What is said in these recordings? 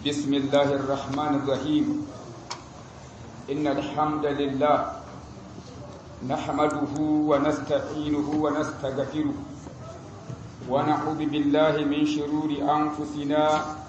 بسم الله الرحمن الرحيم إن الحمد لله نحمده ونستعينه ونستغفره ونعوذ بالله من شرور أنفسنا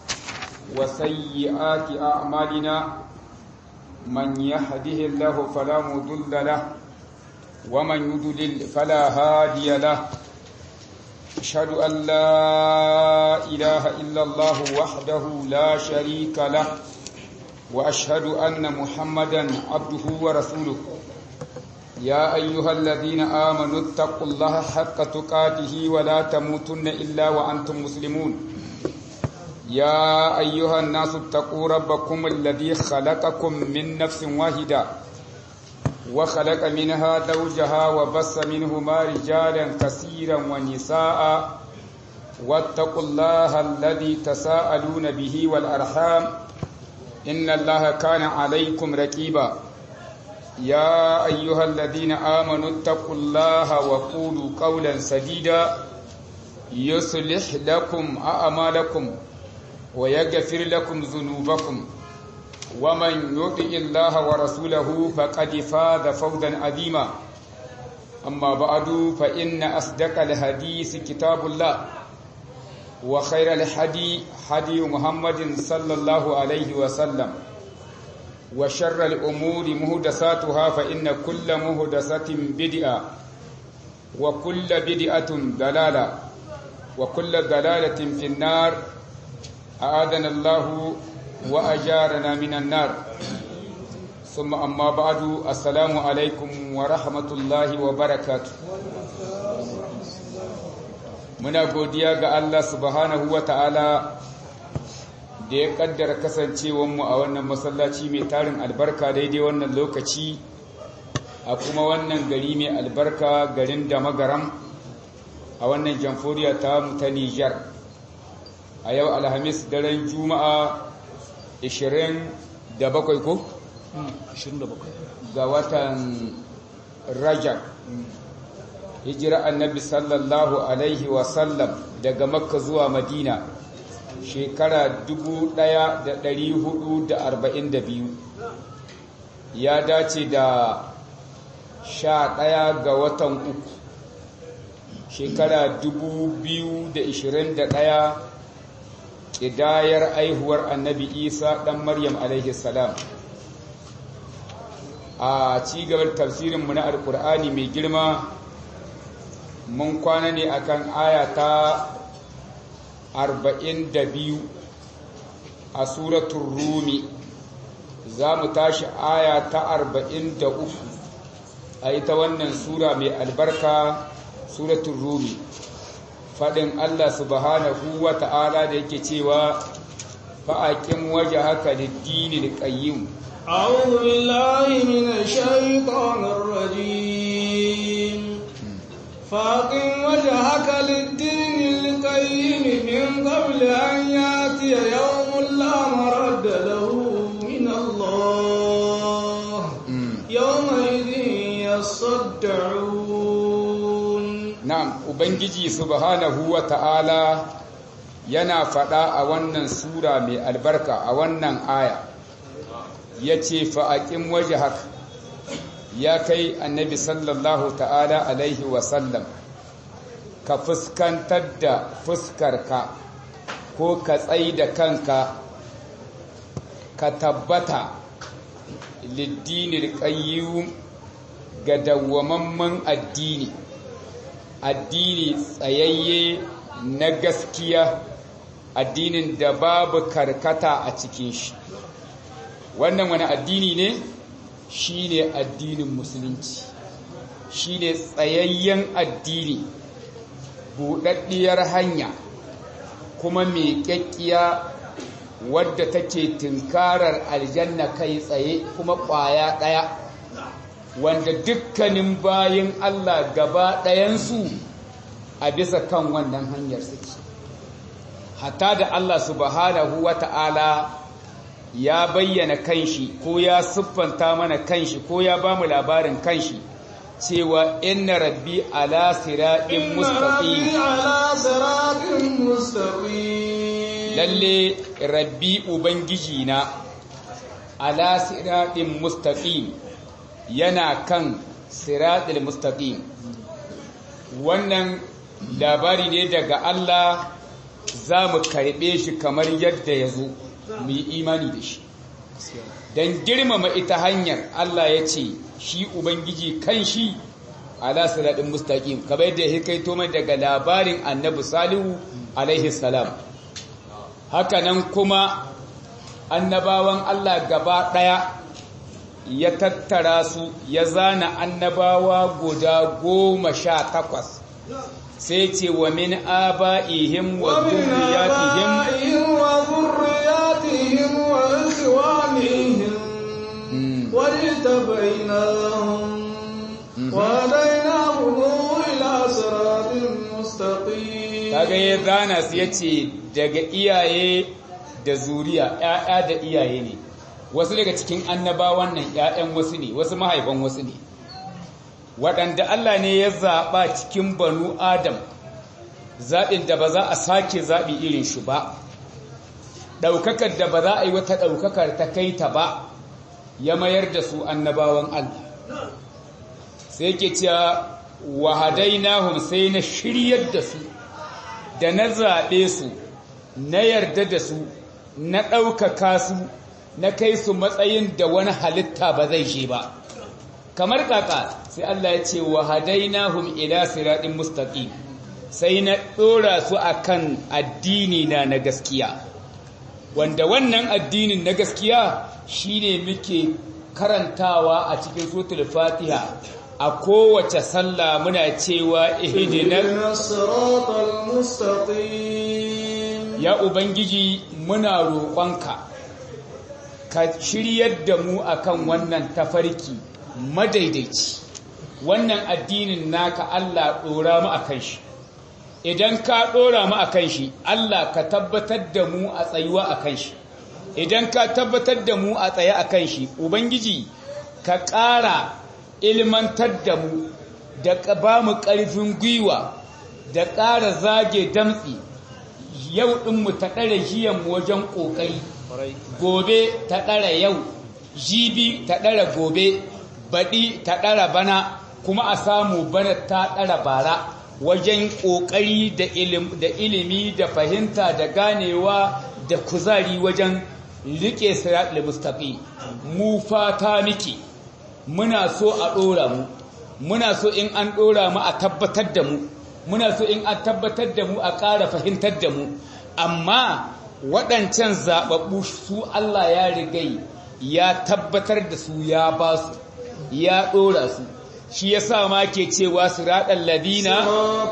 وسيئات أعمالنا من يهده الله فلا مضل له ومن يضلل فلا هادي له أشهد أن لا إله إلا الله وحده لا شريك له وأشهد أن محمدا عبده ورسوله يا أيها الذين آمنوا اتقوا الله حق تقاته ولا تموتن إلا وأنتم مسلمون يا أيها الناس اتقوا ربكم الذي خلقكم من نفس واحدة وخلق منها زوجها وبص منهما رجالا كثيرا ونساء واتقوا الله الذي تساءلون به والأرحام إن الله كان عليكم ركيبا يا أيها الذين آمنوا اتقوا الله وقولوا قولا سديدا يصلح لكم أعمالكم ويغفر لكم ذنوبكم ومن يطع الله ورسوله فقد فاز فوزا عظيما أما بعد فإن أصدق الحديث كتاب الله وخير الحدي حدي محمد صلى الله عليه وسلم وشر الأمور مهدساتها فإن كل مهدسة بدئة وكل بدئة دلالة وكل دلالة في النار أعاذنا الله وأجارنا من النار ثم أما بعد السلام عليكم ورحمة الله وبركاته muna godiya ga Allah subhanahu wa ta'ala da ya kaddara kasancewanmu a wannan masallaci mai tarin albarka daidai wannan lokaci a kuma wannan gari mai albarka garin da magaram a wannan jamfuriya ta mu ta Nijar a yau alhamis daren juma'a 27 ko? 27 ga watan rajab hijira annabi sallallahu alaihi wasallam daga makka zuwa madina shekara 1442 ya dace da sha ɗaya ga watan uku shekara 2021 ƙidayar aihuwar annabi isa ɗan maryam alaihi salam a cigabar tafsirinmu na alkur'ani mai girma mun kwana ne akan aya ta 42 a suratun rumi za mu tashi aya ta 43 a ita wannan sura mai albarka suratun rumi faɗin Allah subhanahu wa ta'ala da yake cewa fa'aƙin waje haka da dini da ƙayyim. أعوذ بالله من الشيطان الرجيم فاقم وجهك للدين القيم من قبل أن يأتي يوم لا مرد له من الله يومئذ يصدعون Na'am, Ubangiji subhanahu wa ta'ala yana faɗa a wannan Sura mai albarka a wannan aya, ya ce fa'aƙin waje haka, ya kai annabi sallallahu ta'ala alaihi wasallam, ka fuskantar da fuskarka ko ka tsai da kanka, ka tabbata liddinil ƙayyum ga dawwamamman addini. addini tsayayye na gaskiya addinin da babu karkata a cikin shi wannan wani addini ne shi ne addinin musulunci shi ne tsayayyen addini buɗaɗɗiyar hanya kuma mai ƙyaƙƙiya wadda take tunkarar aljanna kai tsaye kuma ƙwaya ɗaya wanda dukkanin bayin Allah gaba ɗayansu a bisa kan wannan hanyar suke hatta da Allah subhanahu wa ta'ala ya bayyana kanshi ko ya siffanta mana kanshi ko ya ba mu labarin kanshi cewa inna rabbi ala siratin mustaqim على صراط مستقيم lalle rabbi ubangiji na ala siratin mustaqim yana kan siratil mustaqim wannan labari ne daga Allah za mu karɓe shi kamar yadda ya zo mu yi imani da shi don girmama ita hanyar Allah ya ce shi Ubangiji kan shi ala siraɗin mustaƙim kamar yadda ya kai mai daga labarin annabi salihu alaihi salam hakanan kuma annabawan Allah gaba ɗaya ya tattara su ya zana annabawa guda goma sha takwas sai ce wa min aba'ihim wa dhurriyyatihim wa dhurriyyatihim wa ikhwanihim wa litabainahum wa hadainahum ila siratin mustaqim kaga ya zana su yace daga iyaye da zuriya ƴaƴa da iyaye ne wasu daga cikin annabawan nan ƴaƴan wasu ne wasu mahaifan wasu ne waɗanda Allah ne ya zaɓa cikin banu Adam zaɓin da ba za a sake zaɓi irin shi ba ɗaukakar da ba za a yi wata ɗaukakar ta kai ta ba ya mayar da su annabawan Allah sai ke cewa wahadainahum sai na shiryar da su da na zaɓe su na yarda da su na ɗaukaka su na kai su matsayin da wani halitta ba zai je ba kamar kaka sai Allah ya ce wa hadainahum ila siratin mustaqim sai na dora su akan addini na na gaskiya wanda wannan addinin na gaskiya shine muke karantawa a cikin suratul fatiha a kowace sallah muna cewa ihdinas siratal mustaqim ya ubangiji muna roƙonka ka shiryar da mu akan wannan tafarki madaidaici wannan addinin naka Allah ɗora mu a kan shi idan ka ɗora mu a kan shi Allah ka tabbatar da mu a tsayuwa a kan shi idan ka tabbatar da mu a tsaye a kan shi ubangiji ka ƙara ilmantar da mu da ba mu ƙarfin gwiwa da ƙara zage damtsi yau ɗinmu ta ɗara jiyanmu wajen ƙoƙari gobe ta ɗara yau jibi ta ɗara gobe baɗi ta ɗara bana kuma a samu bana ta ɗara bara wajen ƙoƙari da ilimi da fahimta da ganewa da kuzari wajen riƙe sirat mustaqi mu fata miki muna so a ɗora mu muna so in an ɗora mu a tabbatar da mu muna so in an tabbatar da mu a ƙara fahimtar da mu amma waɗancan zaɓaɓɓu su Allah ya rigai ya tabbatar da su ya ba su ya ɗora su shi ya sa ma ke cewa su raɗar ladina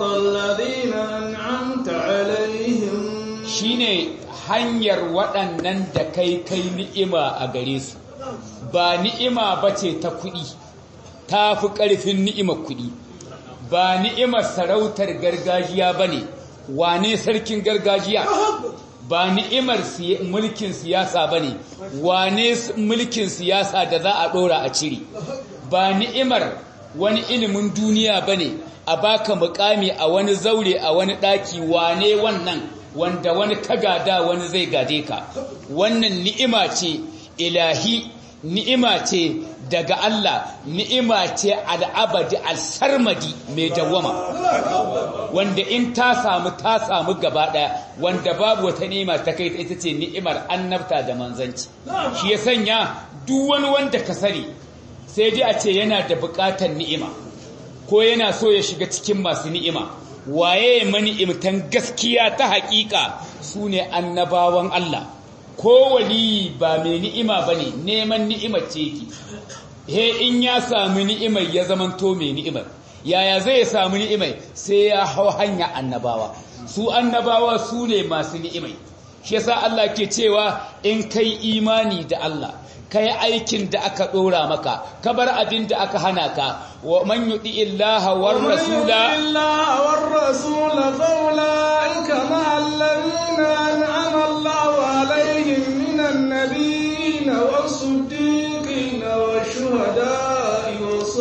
shi ne hanyar waɗannan da kai kai ni'ima a gare su ba ni'ima ba ce ta kuɗi ta fi ƙarfin ni'imar kuɗi ba ni'imar sarautar gargajiya ba ne wane sarkin gargajiya ba ni'imar mulkin siyasa ba ne wane mulkin siyasa da za a ɗora a cire ba ni'imar wani ilimin duniya ba ne a baka mukami a wani zaure a wani ɗaki wane wannan wanda wani kagada wani zai gade ka wannan ni'ima ce ilahi ni'ima ce daga Allah ni'ima ce al'abadi al-sarmadi mai dawama wanda in ta samu ta samu gaba daya wanda babu wata ni'ima ta kai ita ce ni'imar annabta da manzanci shi ya sanya duk wani wanda ka sani sai dai a ce yana da bukatar ni'ima ko yana so ya shiga cikin masu ni'ima waye mani'imtan gaskiya ta haƙiƙa su ne annabawan Allah ko wali ba mai ni'ima ba ne neman ni'imar ce ki he in ya sami ni'imar ya zamanto mai ni'imar yaya zai samu ni'imar sai ya hau hanya annabawa su annabawa su ne masu ni'imar shi yasa Allah ke cewa in kai imani da Allah kai aikin da aka dora maka ka bar abin da aka hana ka wa man yudi illaha war rasula illaha war rasula fa ulaika ma alladhina an'ama Allahu alaihim minan nabiyyin was-siddiqin wash-shuhada'i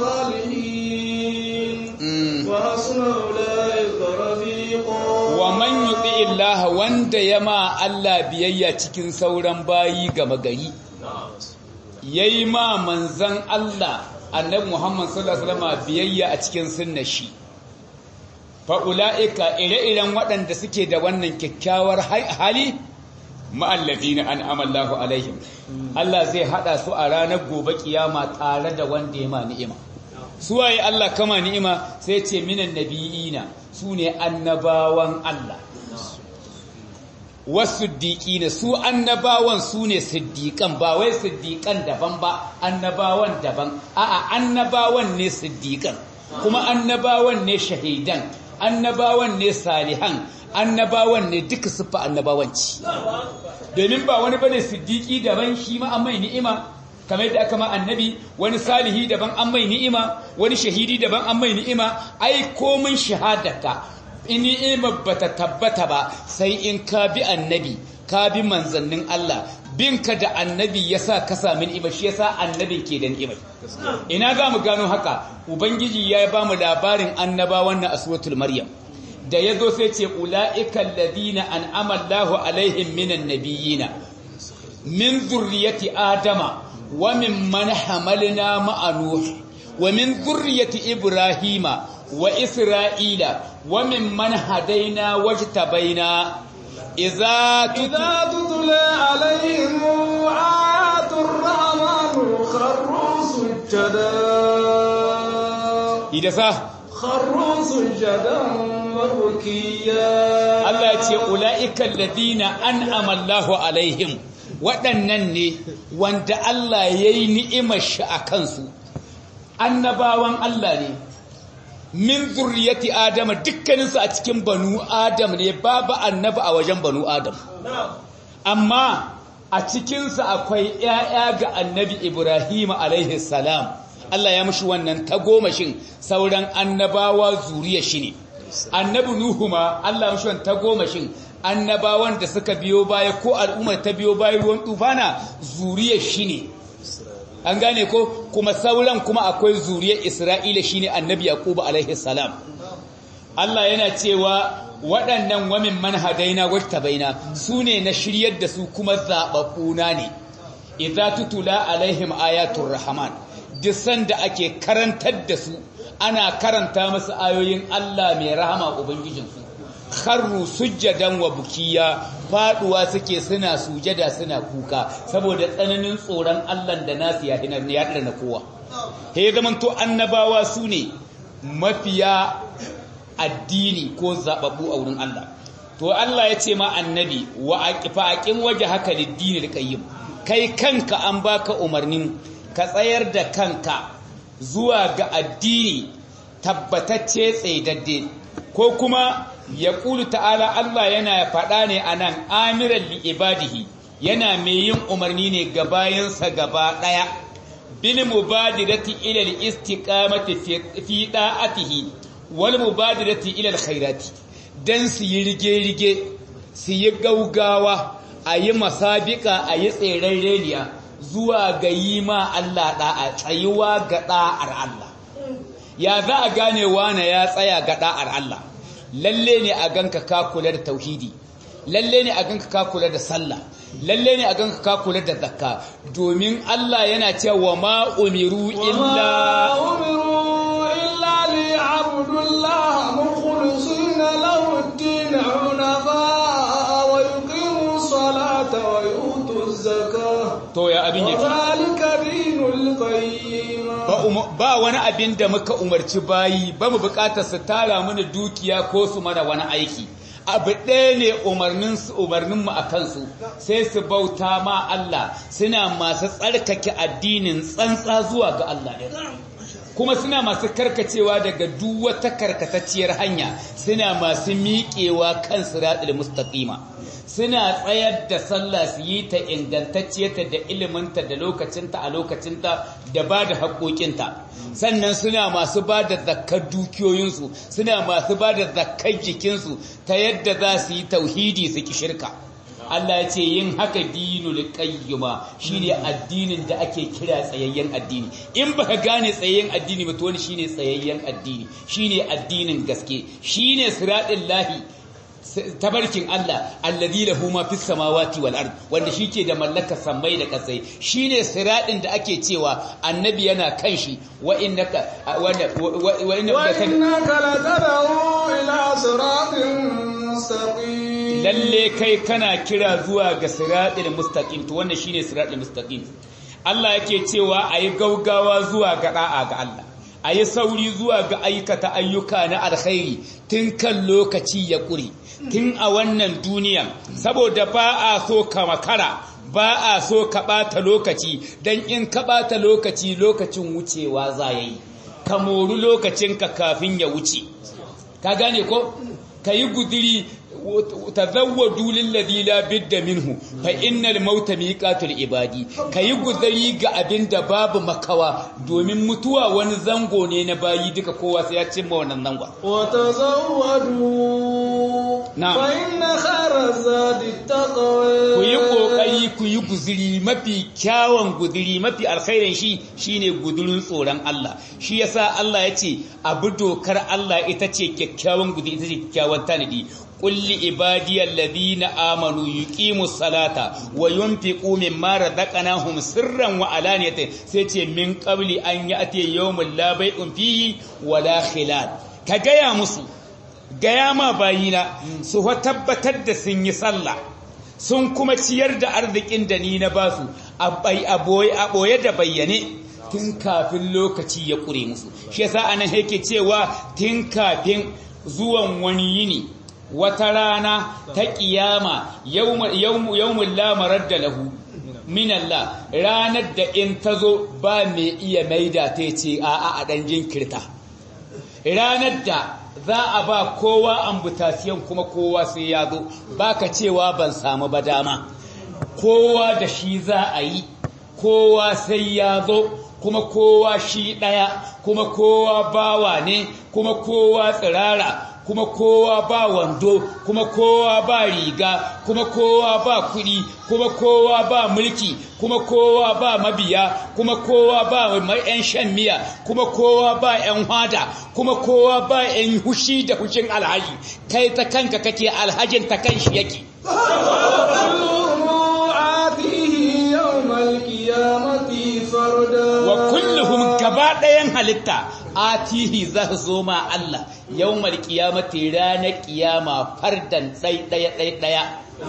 was-salihin wa hasuna ulaika rafiqa wa man yudi illaha wanda yama ma Allah biyayya cikin sauran bayi gama gari yayi ma manzan Allah annabi Muhammad sallallahu alaihi wasallam biyayya a cikin sunnar shi fa ulaika ire-iren waɗanda suke da wannan kyakkyawar hali ma'allazina an'ama Allahu alaihim Allah zai hada su a ranar gobe kiyama tare da wanda ya ma ni'ima suwaye Allah kama ni'ima sai ce minan nabiyina sune annabawan Allah wasu na su annabawan su ne siddiƙan ba wai siddiƙan daban ba annabawan daban a'a annabawan ne siddiƙan kuma annabawan ne shahidan annabawan ne salihan annabawan ne duka siffa annabawanci domin ba wani bane siddiƙi daban shi ma an mai ni'ima kamar yadda aka ma annabi wani salihi daban an mai ni'ima wani shahidi daban an mai ni'ima ai komin shahadata in ni'imar bata tabbata ba sai in ka bi annabi ka bi manzannin Allah binka da annabi yasa ka sami ni'ima shi yasa annabi ke da ni'imar ina za mu gano haka ubangiji ya ba mu labarin annabawan na aswatul maryam da yazo sai ce ulaikal ladina an'ama Allahu alaihim minan nabiyina min zurriyati adama wa mimman hamalna ma'a nuh wa min zurriyati ibrahima wa isra'ila وممن هدينا واجتبينا إذا إذا تتلى عليهم آيات الرحمن خروا سجدا إذا سا خروا سجدا وبكيا الله يتي أولئك الذين أنعم الله عليهم waɗannan ne wanda Allah ya yi ni'imar shi a kansu annabawan Allah ne min zurriyati adama dukkaninsu a cikin banu adam ne babu annabi a wajen banu adam amma a cikinsu akwai ‘ya'ya ga annabi ibrahim alaihi salam Allah ya mushi wannan tagomashin sauran annabawa zuriya shi ne annabi nuhu ma Allah ya mushi wannan tagomashin annabawan da suka biyo baya ko al'ummar ta biyo baya ruwan tufana zuriya shi ne an gane ko kuma sauran kuma akwai zuriyar Isra'ila shine annabi Yaqub alaihi salam Allah yana cewa waɗannan wamin manhadaina wattabaina sune na shiryar da su kuma zababbuna ne idza tutula alaihim ayatul rahman duk sanda ake karantar da su ana karanta musu ayoyin Allah mai rahama ubangijinsu kharru sujjadan wa bukiya faduwa suke suna sujada suna kuka saboda tsananin tsoron Allah da nasu ya hinar ya na kowa he zaman to annabawa su ne mafiya addini ko zababbu a wurin Allah to Allah ya ce ma annabi wa aqifa aqim waje haka lidini qayyim kai kanka an baka umarnin ka tsayar da kanka zuwa ga addini tabbatacce tsaidadde ko kuma ya ƙulu ta'ala Allah yana faɗa ne a nan amiran li'ibadihi yana mai yin umarni ne ga bayansa gaba ɗaya bil mubadirati ila al-istiqamati fi da'atihi wal mubadirati ila al-khairati dan su yi rige-rige su yi gaugawa a yi masabika a yi tseren reniya zuwa ga yi ma Allah da'a tsayuwa ga da'ar Allah ya za a gane wane ya tsaya ga da'ar Allah lalle ne a ganka ka kula da tauhidi lalle ne a ganka ka kula da sallah lalle ne a ganka ka kula da zakka domin Allah yana cewa ma umiru illa umiru illa li abdullah mukhlisina lahu ad-din hunafa wa yuqimu salata wa yutu zakah to ya abin yake zalika dinul qayyim ba wani abin da muka umarci bayi ba mu bukatar su tara mana dukiya ko su mana wani aiki abu ɗaya ne umarninmu a kansu sai su bauta ma Allah suna masu tsarkake addinin tsantsa zuwa ga Allah ɗaya kuma suna masu karkacewa daga duk wata karkatacciyar hanya suna masu miƙewa kan siratul mustaqima suna tsayar da sallah su yi ta ingantacciyarta da iliminta da lokacinta a lokacinta da ba da haƙoƙinta sannan suna masu ba da zakkar dukiyoyinsu suna masu ba da zakkar jikinsu ta yadda za su yi tauhidi su ki shirka Allah ya ce yin haka dinul qayyima shine addinin da ake kira tsayayyen addini in baka gane tsayayyen addini ba to wani shine tsayayyen addini shine addinin gaske shine siratul lahi tabarkin Allah alladhi lahu ma fis samawati wal ard wanda shike da mallakar sammai da kasai shine siradin da ake cewa annabi yana kan shi wa innaka wa innaka latad'u ila siratin mustaqim lalle kai kana kira zuwa ga siratil mustaqim to wannan shine siratil mustaqim Allah yake cewa ayi gaugawa zuwa ga da'a ga Allah a yi sauri zuwa ga aikata ayyuka na alkhairi tun kan lokaci ya ƙure tun a wannan duniya saboda ba a so ka makara ba a so ka ɓata lokaci don in ka ɓata lokaci lokacin wucewa za ya yi ka mori lokacinka kafin ya wuce ka gane ko ka yi guduri tazawwadu lilladhi la bidda minhu fa innal mauta miqatul ibadi kayi guzari ga abinda babu makawa domin mutuwa wani zango ne na bayi duka kowa sai ya cimma wannan zango wa tazawwadu fa inna khayra zadi taqwa ku yi kokari ku yi guzuri mafi kyawun guzuri mafi alkhairin shi shine gudurin tsoron Allah shi yasa Allah ya ce abu dokar Allah ita ce kyakkyawan guzuri ita ce kyakkyawan tanadi قل لعبادي الذين آمنوا يقيموا الصلاة وينفقوا مما رزقناهم سرا وعلانية سيتي من قبل أن يأتي يوم لا بيع فيه ولا خلال كجايا مسو gaya ma bayina su tabbatar da sun yi sallah sun kuma ciyar da arzikin da ni na basu a ɓoye da bayyane tun kafin lokaci ya ƙure musu shi yasa anan yake cewa tun kafin zuwan wani yini wata rana ta ƙiyama yawmun lamarar da lahu minallah ranar da in ta zo ba mai iya maida ta ce a'a a ɗan jinkirta ranar da za a ba kowa ambutasiyan kuma kowa sai ya zo baka cewa ban samu ba dama kowa da shi za a yi kowa sai ya zo kuma kowa shi ɗaya kuma kowa bawa ne kuma kowa tsirara kuma kowa ba wando kuma kowa ba riga kuma kowa ba kuɗi kuma kowa ba mulki kuma kowa ba mabiya kuma kowa ba yan shan miya kuma kowa ba yan hada kuma kowa ba yan hushi da hushin alhaji kai ta kanka kake alhajin ta kan shi yake wa kulluhum gaba ɗayan halitta atihi za su zo ma Allah yawmal qiyamati ranar qiyama fardan ɗai ɗaya ɗai ɗaya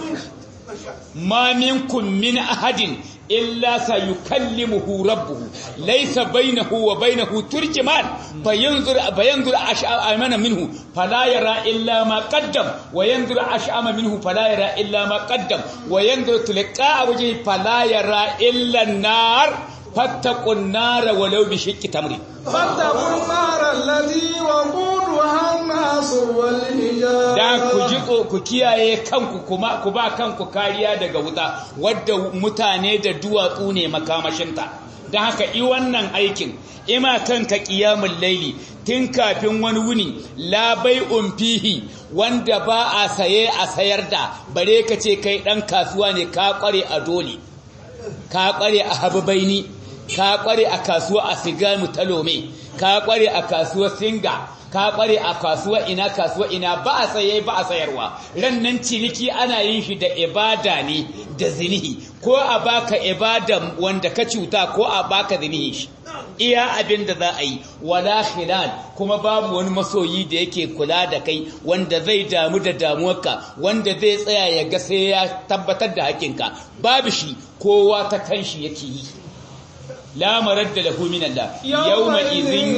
ma minkum min ahadin illa sayukallimuhu rabbuhu laysa bainahu wa bainahu turjuman fayanzur fayanzur ash'ama minhu fala yara illa ma qaddam wa yanzur ash'ama minhu fala yara illa ma qaddam wa yanzur tilqa wajhi fala yara illa an-nar fattaqun nar walau bi shiqqi tamri fattaqun nar allati waquduha an-nas wal hijara dan ku ji ku kiyaye kanku kuma ku ba kanku kariya daga wuta wadda mutane da duwatsu ne makamashinta dan haka i wannan aikin ima kanka qiyamul laili tun kafin wani wuni labai umfihi wanda ba a saye a sayar da bare ka ce kai dan kasuwa ne ka kware a dole ka kware a hababaini ka kware a kasuwa a sigamu talome ka kware a kasuwa singa ka kware a kasuwa ina kasuwa ina ba a saye ba a sayarwa rannan ciniki ana yin shi da ibada ne da zinihi ko a baka ibada wanda ka cuta ko a baka zinihi shi iya abin da za a yi wala khilal kuma babu wani masoyi da yake kula da kai wanda zai damu da damuwarka wanda zai tsaya ya ga sai ya tabbatar da hakinka babu shi kowa ta kanshi yake yi la maradda lahu min Allah yawma idhin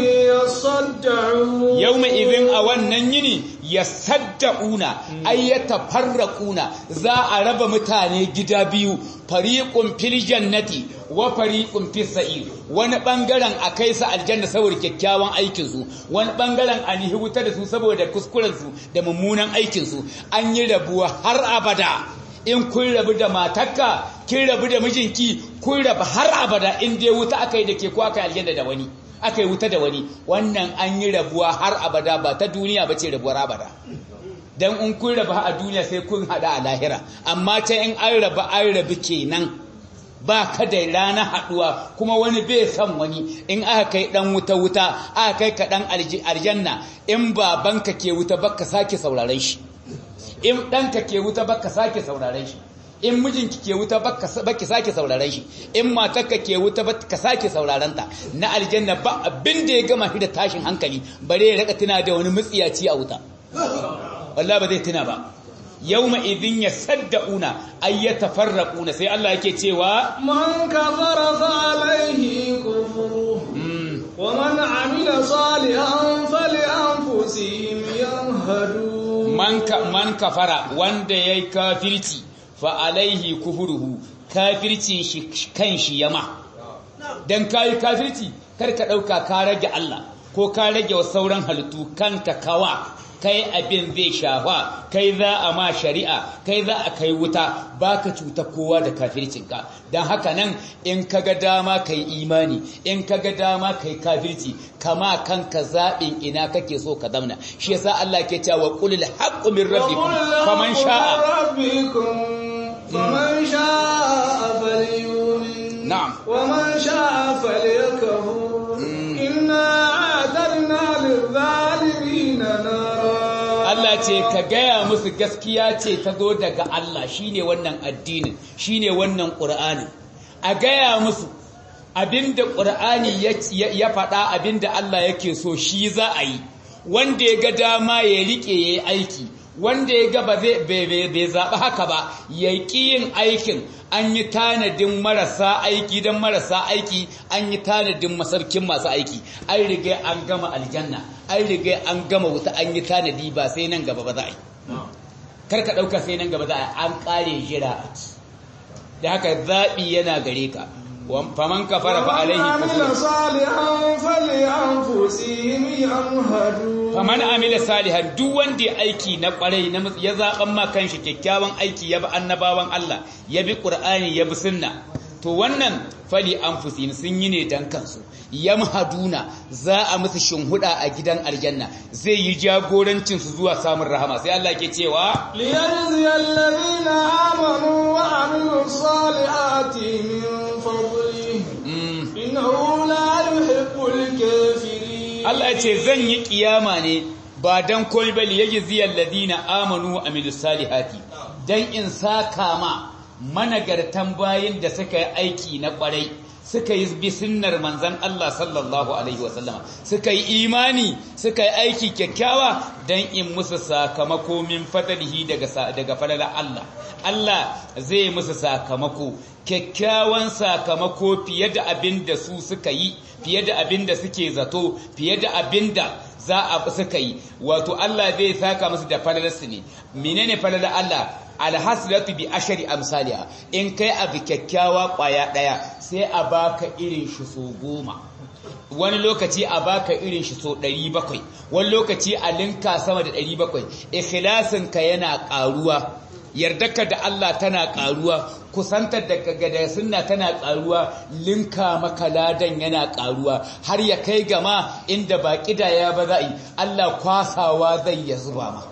yawma idhin a wannan yini yasaddauna ay yatafarraquna za a raba mutane gida biyu fariqun fil jannati wa fariqun fis sa'ir wani bangaren akai su aljanna saboda kyakkyawan aikin su wani bangaren an yi wuta da su saboda kuskuren su da mummunan aikin su an yi rabuwa har abada in kun rabu da matarka kin rabu da mijinki kun rabu har abada in dai wuta aka yi da ke ko aka yi aljanna da wani aka yi wuta da wani wannan an yi rabuwa har abada ba ta duniya ba ce rabuwar abada dan in kun rabu a duniya sai kun hada a lahira amma ta in an rabu an rabu kenan ba ka da rana haduwa kuma wani bai san wani in aka kai dan wuta wuta aka kai ka dan aljanna in babanka ke wuta baka sake sauraron shi in ɗanka ke wuta baka sake sauraren shi in mijinki ke wuta baki sake sauraren shi in matarka ke wuta baka sake sauraren ta na aljanna ba abin da ya gama shi da tashin hankali bare ya raka tuna da wani mutsiyaci a wuta wallahi ba zai tuna ba yawma idin yasaddauna ay yatafarraquna sai Allah yake cewa man kafara fa alayhi kufru wa man amila salihan falyanfusihim yanhadu man man kafara wanda yayi kafirci fa alaihi kufuruhu kafircin shi kanshi yama dan kai kafirci kar ka dauka ka rage Allah ko ka rage wa sauran halittu kanka kawa kai abin zai shafa kai za a ma shari'a kai za a kai wuta baka cuta kowa da kafircinka don haka nan in kaga dama kai imani in kaga dama kai kafirci kama kanka zaɓin ina kake so ka zamna shi yasa Allah ke cewa qulil haqqu min rabbikum faman sha'a faman sha'a falyu'min na'am ومن شاء فليكفر إنا أعتدنا للظالمين نارا Allah ce ka gaya musu gaskiya ce ta zo daga Allah shine wannan addinin shine wannan Qur'anin a gaya musu abinda Qur'ani ya faɗa abinda Allah yake so shi za a yi wanda ya ga dama ya rike yayi aiki wanda ya ga ba zai bai zaɓi haka ba ya ƙi yin aikin an yi tanadin marasa aiki don marasa aiki an yi tanadin masarkin masu aiki an riga an gama aljanna an riga an gama wuta an yi tanadi ba sai nan gaba ba za a yi karka ɗauka sai nan gaba za a yi an ƙare jira da haka zaɓi yana gare ka faman kafara fa alaihi kufur faman amila salihan duk wanda ya aiki na kwarai na ya zaban ma kanshi kyakkyawan aiki ya bi annabawan Allah ya bi qur'ani ya bi sunna to wannan fali anfusihim sun yi ne dan kansu yamhaduna za a musu shinhuda a gidan aljanna zai yi jagorancin su zuwa samun rahama sai Allah ke cewa liyajzi alladhina amanu wa amilus salihati min fadlihi innahu la yuhibbul kafirin Allah ya ce zan yi kiyama ne ba dan komai ba liyajzi alladhina amanu wa amilus salihati dan in saka ma managartan bayin da suka yi aiki na kwarai suka yi bi sunnar manzan Allah sallallahu alaihi wasallama suka yi imani suka yi aiki kyakkyawa dan in musu sakamako min fadlihi daga daga fadlan Allah Allah zai musu sakamako kyakkyawan sakamako fiye da abin da su suka yi fiye da abin da suke zato fiye da abin da za a suka yi wato Allah zai saka musu da falalarsu ne menene falalar Allah alhaslatu bi ashari amsaliha in kai abu kyakkyawa kwaya daya sai a baka irin shi so goma wani lokaci a baka irin shi so 700 wani lokaci a linka sama da 700 ikhlasin ka yana karuwa yardarka da Allah tana karuwa kusantar da kaga da sunna tana karuwa linka maka ladan yana karuwa har ya kai gama inda ba kidaya ba za'i Allah kwasawa zai ya zuba ma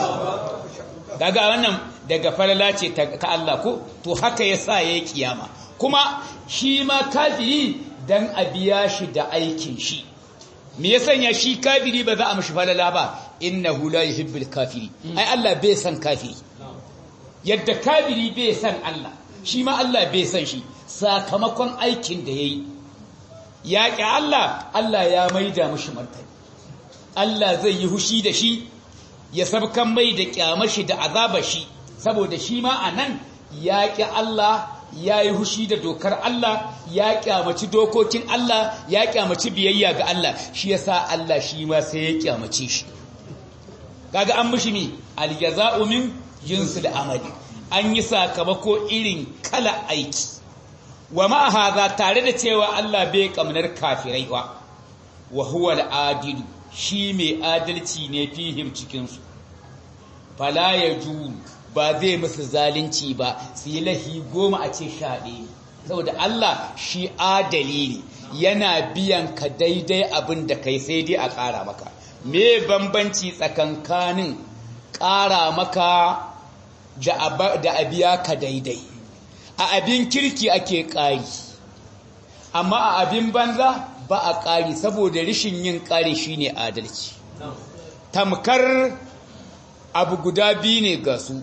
daga wannan daga falala ce ta Allah ko to haka yasa yayi kiyama kuma shi ma kafiri dan a biya shi da aikin shi me ya sanya shi kafiri ba za a mishi falala ba innahu la yuhibbul kafiri ai Allah bai san kafiri yadda kafiri bai san Allah shi ma Allah bai san shi sakamakon aikin da yayi ya ƙi Allah Allah ya maida mishi martani Allah zai yi hushi da shi ya sabkan mai da kyamashi da azaba shi saboda shi ma a nan ya ƙi Allah ya yi hushi da dokar Allah ya kyamaci dokokin Allah ya kyamaci biyayya ga Allah shi yasa Allah shi ma sai ya kyamace shi kaga an mishi mi aljaza'u min jinsil amali an yi sakamako irin kala aiki wa ma hadha tare da cewa Allah bai kamnar kafirai ba wa huwa al-adilu shi mai adalci ne fihim cikinsu fala ya ju ba zai musu zalunci ba su yi lahi goma a ce shaɗe ne saboda Allah shi adali ne yana biyan ka daidai abin da kai sai dai a ƙara maka me bambanci tsakankanin ƙara maka da a biya ka daidai a abin kirki ake ƙari amma a abin banza ba a ƙari saboda rishin yin ƙari shine adalci tamkar abu guda biyu ne ga su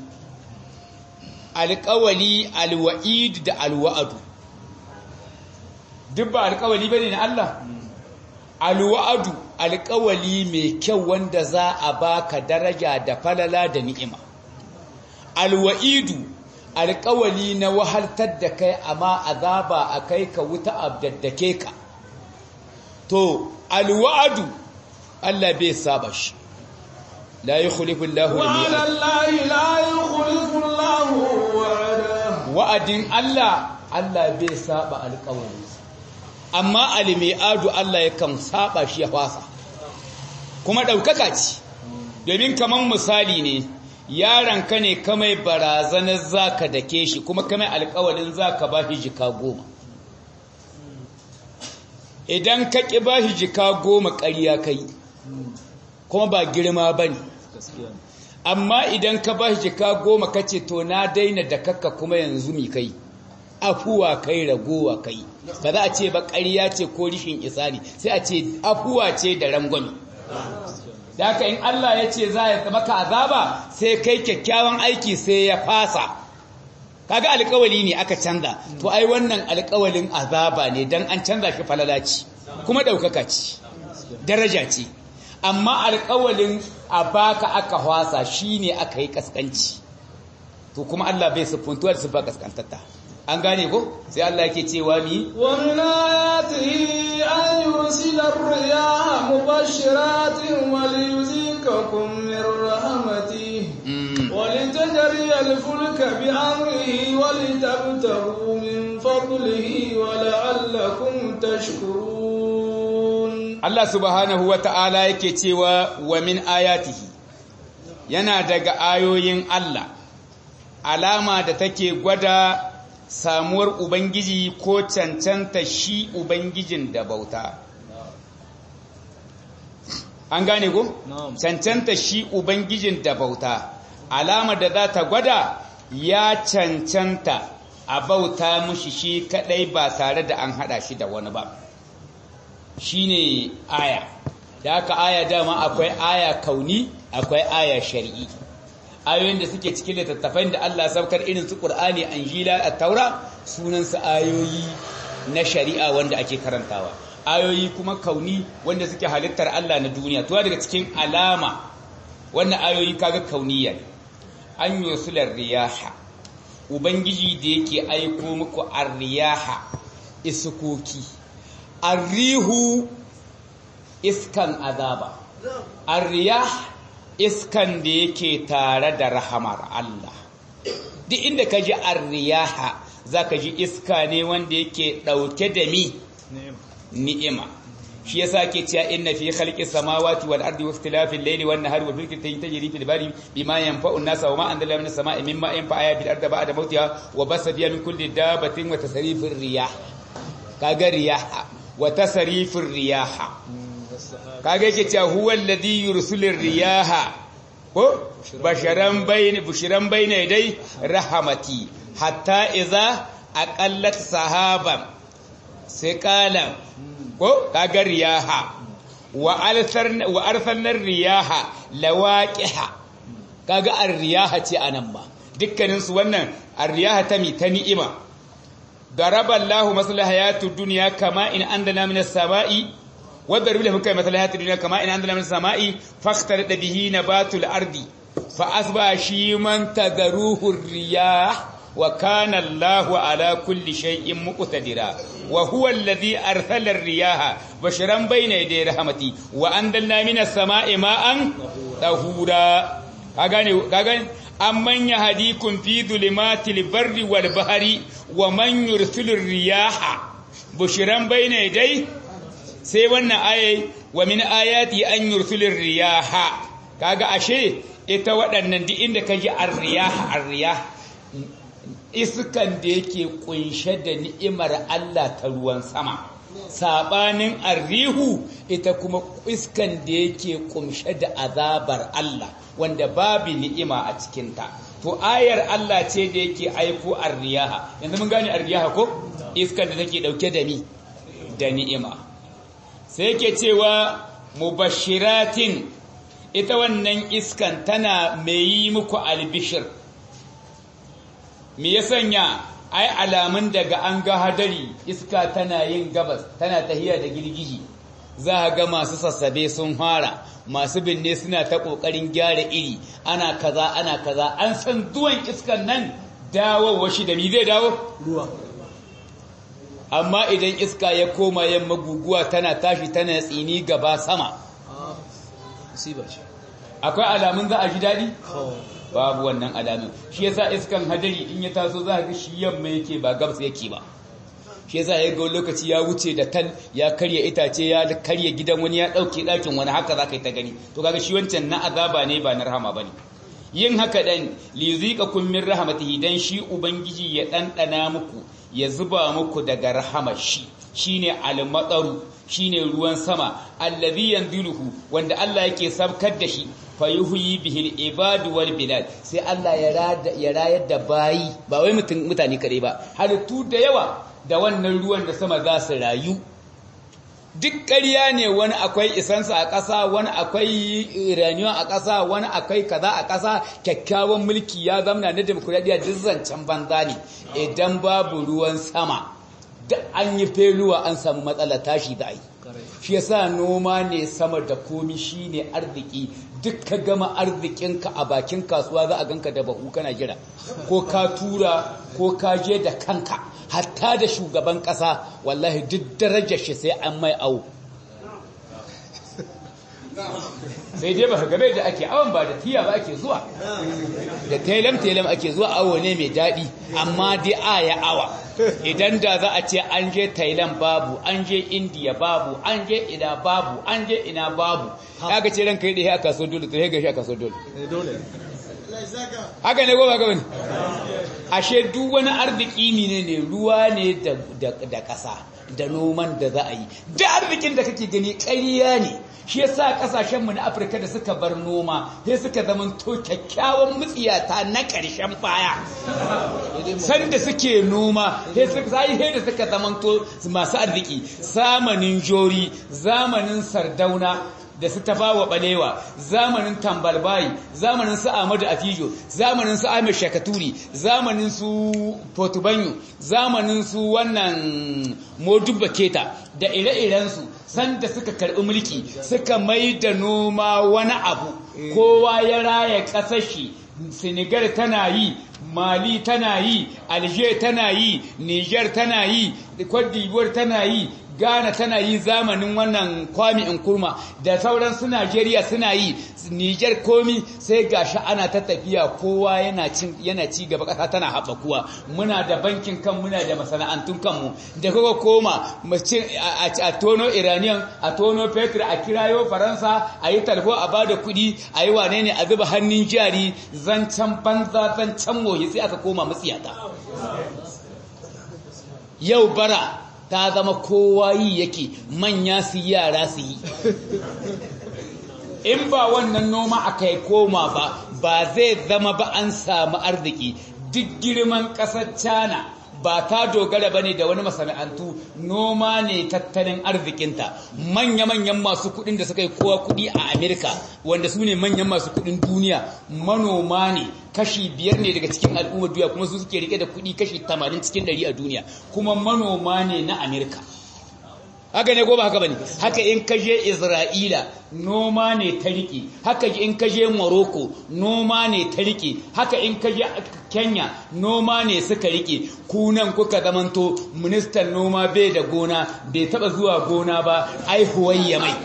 alƙawali alwa'id da alwa'adu duk ba alƙawali bane na Allah alwa'adu alƙawali mai kyau wanda za a baka daraja da falala da ni'ima alwa'idu alƙawali na wahaltar da kai amma azaba a kai ka wuta abdaddake ka to alwa'adu Allah bai saba shi la yukhlifu Allahu وعلى الله لا يخلف الله وعده wa'adin Allah Allah bai saba alƙawari amma almi'adu Allah yakan saba shi ya fasa kuma ɗaukaka ce domin kaman misali ne yaron ka ne kamai barazanar zaka dake shi kuma kamai alƙawarin zaka ba shi jika goma idan ka ƙi ba shi jika goma ƙarya kai kuma ba girma ba ne amma idan ka ba shi jika goma ka ce to na daina da kakka kuma yanzu mi kai afuwa kai ragowa kai ba za a ce ba ƙarya ce ko rishin isa ne sai a ce afuwa ce da rangwami da haka in Allah ya ce za ya maka azaba sai kai kyakkyawan aiki sai ya fasa kaga alƙawali ne aka canza to ai wannan alƙawalin azaba ne dan an canza shi falalaci kuma ɗaukaka ce daraja ce amma alƙawalin a baka aka hwasa shine aka yi kaskanci to kuma Allah bai siffuntuwa da siffa kaskantatta an gane ko sai Allah yake cewa mi ومن آياته أن يرسل الرياح مبشرات وليذيقكم من رحمته ولتجري الفلك بأمره ولتبتغوا من فضله ولعلكم تشكرون Allah subhanahu wa ta'ala yake cewa wa min ayatihi yana daga ayoyin Allah alama da take gwada samuwar Ubangiji ko cancanta shi Ubangijin da bauta. An gane ko? Cancanta shi Ubangijin da bauta, alama da za ta gwada ya cancanta a bauta mushi shi kadai ba tare da an hada shi da wani ba. Shi ne aya, da aka aya dama akwai aya kauni, akwai aya shari'i. ayoyin da suke cikin littattafai da Allah saukar irin su Qur'ani Anjila at-Taura sunan su ayoyi na shari'a wanda ake karantawa ayoyi kuma kauni wanda suke halittar Allah na duniya to daga cikin alama wannan ayoyi kaga kauniya an yusular riyaha ubangiji da yake aiko muku ar-riyaha iskoki ar-rihu iskan azaba ar-riyah iskan da yake tare da rahamar Allah duk inda ka ji arriyaha za ka ji iska ne wanda yake ɗauke da mi ni'ima shi yasa ke cewa inna fi khalqis samawati wal ardi waqtilafil layli wan nahari wal fulki tajri fil bahri bima yanfa'u an-nasa wa ma anzalna minas sama'i mimma yanfa'u ayatil ardi ba'da mawtiha wa basa biha min kulli dabatin wa tasrifir riyah kaga riyah wa tasrifir riyah kaga yake cewa huwa alladhi yursilir riyaha ko basharan bayni bushiran bayna dai rahamati hatta idza aqallat sahaban sai kala ko kaga riyaha wa alsarna wa arsalna riyaha lawaqiha kaga ar-riyaha ce anan ma dukkanin su wannan ar-riyaha ta mi ta ni'ima daraba Allahu maslaha hayatud dunya kama in andana minas sama'i وضرب لهم كما مثل هذه الدنيا كما إن عندنا من السماء فاختلط به نبات الأرض فأصبح شيما تذروه الرياح وكان الله على كل شيء مقتدرا وهو الذي أرسل الرياح بشرا بين يدي رحمتي وأنزلنا من السماء ماء طهورا كاغاني أمن يهديكم في ظلمات البر والبحر ومن يرسل الرياح بشرا بين يدي sai wannan ayai wa min ayati an yursilir riyaha kaga ashe ita waɗannan duk inda kaji ar-riyah ar-riyah iskan da yake kunshe da ni'imar Allah ta ruwan sama sabanin arrihu ita kuma iskan da yake kunshe da azabar Allah wanda babu ni'ima a cikinta to ayar Allah ce da yake aiko ar-riyaha yanzu mun gane ar-riyaha ko iskan da take dauke da ni da ni'ima sai yake cewa mubashiratin ita wannan iskan tana mai yi muku albishir me ya sanya ai alamun daga an ga hadari iska tana yin gabas tana tahiya da girgiji za a ga masu sassabe sun fara masu binne suna ta ƙoƙarin gyara iri ana kaza ana kaza an san zuwan iskan nan dawowa shi da mi zai dawo ruwa amma idan iska ya koma yamma guguwa tana tashi tana tsini gaba sama musiba ce akwai alamun za a ji daɗi babu wannan alamun shi yasa iskan hadari in ya taso za ga shi yamma yake ba gabas yake ba shi yasa ya ga lokaci ya wuce da tal ya karya itace ya karya gidan wani ya ɗauke ɗakin wani haka za ka yi ta gani to kaga shi wancan na azaba ne ba na rahama ba ne yin haka dan lizika kun min rahmatihi dan shi ubangiji ya ɗanɗana muku ya zuba muku daga rahamar shi shine al-mataru shine ruwan sama allazi yanziluhu wanda Allah yake sabkar da shi fayuhyi bihi al-ibadu wal bilad sai Allah ya rayar da bayi ba wai mutane kare ba halittu da yawa da wannan ruwan da sama za su rayu duk ƙarya ne wani akwai isansa a ƙasa wani akwai iraniyon a ƙasa wani akwai kaza a ƙasa kyakkyawan mulki ya zamna na demokuraɗiyya duk zancen banza ne idan babu ruwan sama da an yi feluwa an samu matsala tashi da ai shi yasa noma ne sama da komi shine arziki duk ka gama arzikinka a bakin kasuwa za a ganka da bahu kana jira ko ka tura ko ka je da kanka hatta da shugaban kasa wallahi duk darajar shi sai an mai awo sai dai ba gabe da ake awon ba da tiya ba ake zuwa da telam telam ake zuwa awo ne mai daɗi amma dai a ya awa idan da za a ce an je thailand babu an je india babu an je ina babu an je ina babu haka ce ranka yi da ya kaso dole to ya gashi a kaso dole haka ne goma gaba ne ashe duk wani arziki ne ne ruwa ne da ƙasa da noman da za a yi da arzikin da kake gani ƙarya ne shi yasa kasashenmu na afirka da suka bar noma sai suka zama to kyakkyawan mutsiyata na ƙarshen baya sanda suke noma sai da suka zama to masu arziki zamanin jori zamanin sardauna da su tafawa balewa zamanin tambalbayi zamanin su Ahmadu Afijo zamanin su Ahmed Shakaturi zamanin su Portubanyo zamanin su wannan Modubba Keta da ire-iren su sanda suka karbi mulki suka mai da noma wani abu kowa ya raya kasar shi Senegal tana yi Mali tana yi Alger tana yi Niger tana yi Cote d'Ivoire tana yi Ghana tana yi zamanin wannan kwami kurma da sauran su Najeriya suna yi Niger komi sai gashi ana ta tafiya kowa yana cin yana ci gaba kasa tana haɓakuwa muna da bankin kan muna da masana'antun kanmu da kuka koma a tono Iranian a tono Petra a kirayo Faransa a yi talho a bada kuɗi a yi wane ne a zuba hannun jari zancen banza zancen mohi sai aka koma matsiyata yau bara ta zama kowa yi yake manya su yi yara su yi in ba wannan noma aka yi koma ba ba zai zama ba an samu arziki duk girman ƙasar cana ba ta dogara ba ne da wani masana'antu noma ne tattalin arzikinta manya-manyan masu kudin da suka yi kowa kudi a amerika wanda su ne manyan masu kudin duniya manoma ne kashi biyar ne daga cikin al'ummar duniya kuma su suke rike da kudi kashi tamanin cikin dari a duniya kuma manoma ne na amerika haka ne ko ba haka bane haka in ka je Isra'ila noma ne ta rike haka in ka je Morocco noma ne ta rike haka in ka je Kenya noma ne suka rike kunan kuka zamanto ministan noma bai da gona bai taba zuwa gona ba ai huwayya mai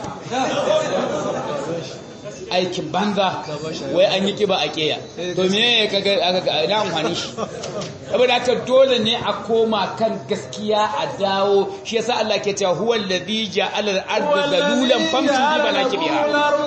aikin banza wai an yi kiba a keya to me kaga aka ina amfani shi saboda haka dole ne a koma kan gaskiya a dawo shi yasa Allah ke cewa huwal ladhi ja'ala al-ardha dalulan famshu fi manakibiha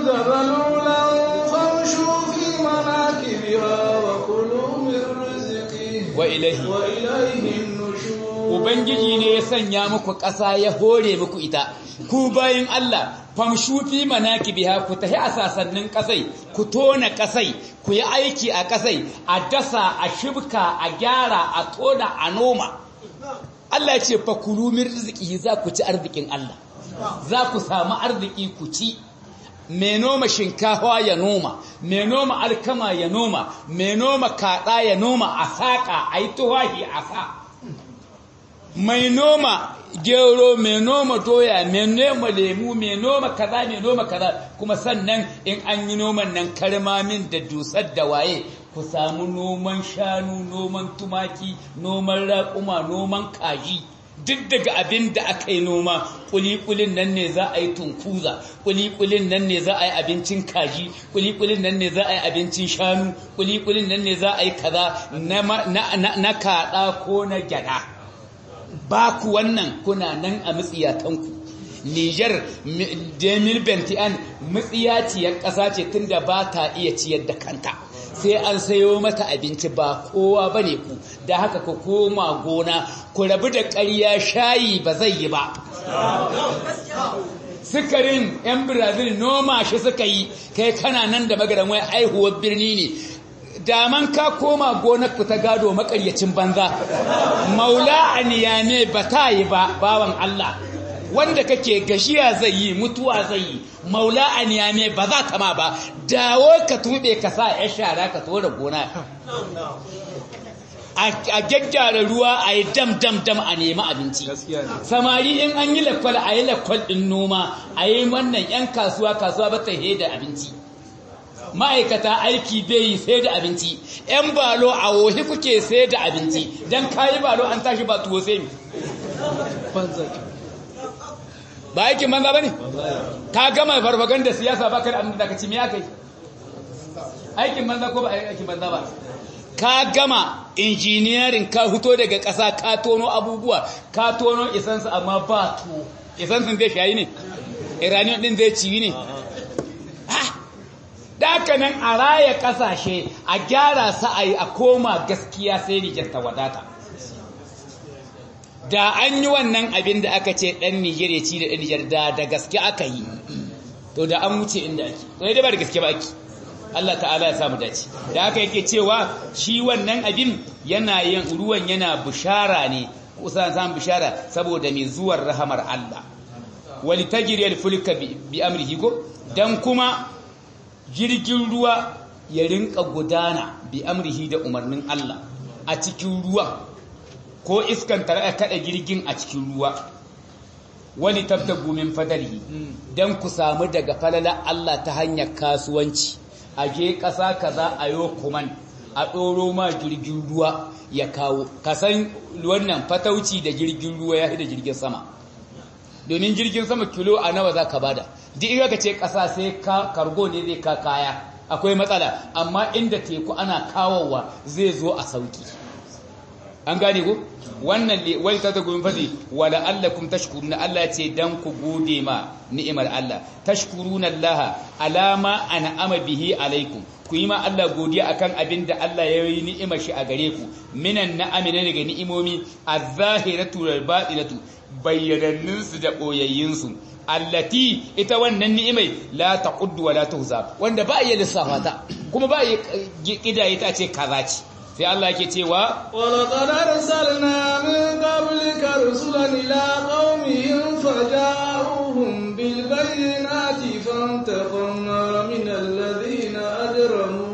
wa ilayhi wa ilayhi nushur ubangiji ne ya sanya muku ƙasa ya hore muku ita ku bayin Allah famshu fi manakibiha ku tahi a sasannin kasai ku tona kasai ku yi aiki a kasai a dasa a shibka a gyara a tona a noma Allah ce fa kulu min rizqihi za ku ci arzikin Allah za ku samu arziki ku ci mai noma shinkafa ya noma mai noma alkama ya noma mai noma kaɗa ya noma a saƙa a yi tuwahi a sa mai noma gero mai noma doya mai noma lemu mai noma kaza mai noma kaza kuma sannan in an yi noman nan karmamin da dusar da waye ku samu noman shanu noman tumaki noman raƙuma noman kaji duk daga abin da aka yi noma kulikulin nan ne za a yi tunkuza kulikulin nan ne za a yi abincin kaji kulikulin nan ne za a yi abincin shanu kulikulin nan ne za a yi kaza na kaɗa ko na gyada ba ku wannan kuna nan a matsiyatanku Nijar Demil Bentian matsiyaciyar ƙasa ce tunda ba ta iya ciyar da kanta sai an sayo mata abinci ba kowa ba ne ku da haka ku koma gona ku rabu da ƙarya shayi ba zai yi ba sukarin 'yan brazil noma shi suka yi kai kana nan da magaran wai aihuwar birni ne daman ka koma gonar ku ta gado makaryacin banza maula aniya ne ba ta yi ba bawan Allah wanda kake gashiya zai yi mutuwa zai yi maula aniya ne ba za ta ma ba dawo ka tube ka sa ya shara ka tora gona a gyaggyara ruwa a yi dam dam dam a nemi abinci samari in an yi lakwal a yi lakwal ɗin noma a yi wannan 'yan kasuwa kasuwa ba ta da abinci ma'aikata aiki bai yi sai da abinci 'yan balo a wohi kuke sai da abinci don kayi balo an tashi ba tuwo sai mi ba aikin banza ba ne ka gama farfagan da siyasa ba ka da abin da ka ci me aka yi aikin banza ko ba aikin banza ba ka gama injiniyarin ka fito daga ƙasa ka tono abubuwa ka tono isansu amma ba to isansu zai shayi ne iraniyan din zai ciwi ne Daka nan a raya ƙasashe a gyara sa'ayi a koma gaskiya sai Nijar ta wadata. Da an yi wannan abin da aka ce ɗan Nijar ya ci da ɗan Nijar da da gaske aka yi, to da an wuce inda ake, to ya ba da gaske ba ake. Allah ta'ala ya samu dace. Da aka yake cewa shi wannan abin yana yin ruwan yana bishara ne, kusa samun bishara saboda mai zuwar rahamar Allah. Wali tajiriyar fulka bi amrihi ko? Dan kuma jirgin ruwa ya rinka gudana bi amrihi da umarnin Allah a cikin ruwa ko iskan tare kada jirgin a cikin ruwa wani tabtagu min fadalihi dan ku samu daga falala Allah ta hanyar kasuwanci a je ƙasa kaza a yo kuman a ɗoro ma jirgin ruwa ya kawo kasan wannan fatauci da jirgin ruwa ya da jirgin sama domin jirgin sama kilo a nawa za ka bada duk in ka ce ƙasa sai ka kargo ne zai ka kaya akwai matsala amma inda teku ana kawowa zai zo a sauki an gane ku wannan ne wani ta tagumin fadi wala allakum tashkuruna Allah ce dan ku gode ma ni'imar Allah tashkuruna Allah alama an'ama bihi alaikum ku yi ma Allah godiya akan abin da Allah ya yi ni'imar shi a gare ku minan na'ami na daga ni'imomi az-zahiratu wal batinatu bayyanannunsu da ɓoyayyinsu allati ita wannan ni'imai la taquddu wa la tuhza wanda ba iya lissafa ta kuma ba iya kidaye ta ce kaza ce sai Allah yake cewa wa laqad arsalna min qablika rusulan ila qaumihim faja'uhum bil bayyinati fantaqamna min alladhina ajramu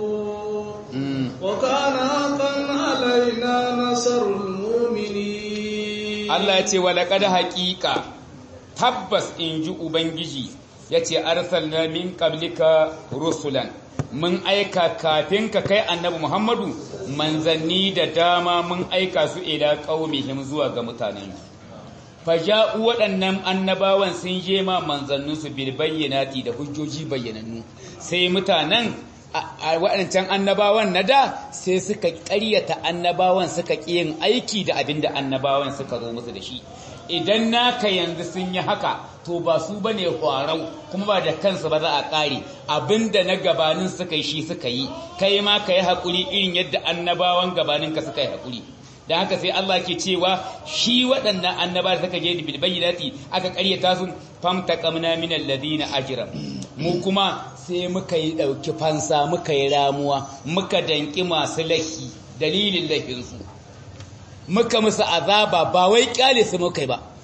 wa kana haqqan alaina nasrul mu'minin Allah ya ce wa laqad haqiqa tabbas in ji Ubangiji ya ce arsalna min qablika rusulan mun aika kafin ka kai annabi Muhammadu manzanni da dama mun aika su ila qaumihim zuwa ga mutanen faja'u waɗannan annabawan sun je ma manzanninsu bil bayyinati da hujjoji bayyanannu sai mutanen waɗancan annabawan na da sai suka ƙaryata annabawan suka ƙi yin aiki da abin da annabawan suka zo musu da shi idan naka yanzu sun yi haka to ba su ba ne hwarau kuma ba da kansu ba za a ƙare abinda na gabanin suka yi shi suka yi kai ma ka yi haƙuri irin yadda annabawan gabaninka suka yi haƙuri da haka sai Allah ke cewa shi waɗannan annaba da suka je da bilbayyinati aka ƙaryata su famta qamna min alladhina ajram mu kuma sai muka yi ɗauki fansa muka yi ramuwa muka danki masu lahi dalilin lahinsu muka musu azaba ba wai kyale su muka ba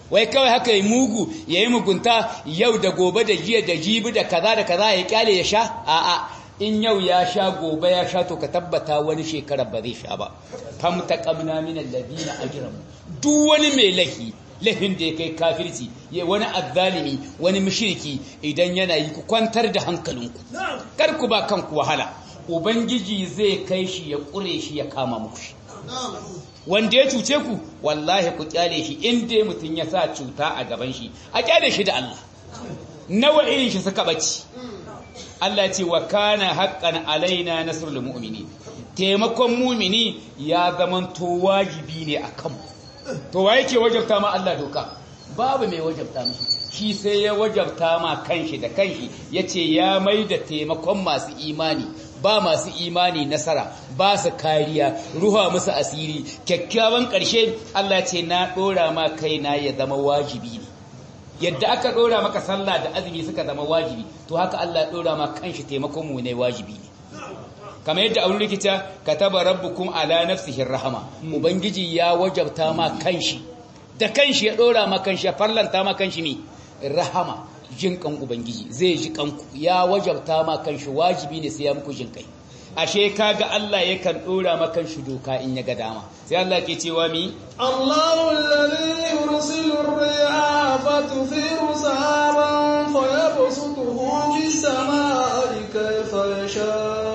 wai kawai haka yi mugu ya yi mugunta yau da gobe da jiya da jibi da kaza da kaza ya kyale ya sha a'a in yau ya sha gobe ya sha to ka tabbata wani shekara ba zai sha ba fam taqamna min alladhina ajramu duk wani mai lahi lahin da ya kai kafirci ya wani azzalimi wani mushriki idan yana yi ku kwantar da hankalinku kar ku ba kanku wahala ubangiji zai kai shi ya kure shi ya kama muku shi wanda ya cuce ku wallahi ku kyale shi inda mutum ya sa cuta a gaban shi a kyale shi da Allah nawa irin shi suka bace Allah ce wa kana haqqan alaina nasrul mu'minin taimakon mumini ya zaman to wajibi ne akan mu to wa yake wajabta ma Allah doka babu mai wajabta mu shi sai ya wajabta ma kanshi da kanshi yace ya mai da taimakon masu imani ba masu imani nasara ba su kariya ruha musu asiri kyakkyawan ƙarshe Allah ce na ɗora ma kaina ya zama wajibi ne yadda aka ɗora maka sallah da azumi suka zama wajibi to haka Allah ɗora ma kanshi taimakon mu ne wajibi ne kamar yadda aure rikita kataba rabbukum ala nafsihi rahama ubangiji ya wajabta ma kanshi da kanshi ya ɗora ma kanshi ya farlanta ma kanshi ne rahama jin kan ubangiji zai ji kanku ya wajabta ma kanshi wajibi ne sai ya muku jin kai ashe kaga Allah yakan dora ma kanshi doka in ya ga dama sai Allah ke cewa mi Allahu alladhi yursilu ar-riyaha fatuthiru sahaban fayabsutuhu fis samaa'i kayfa yasha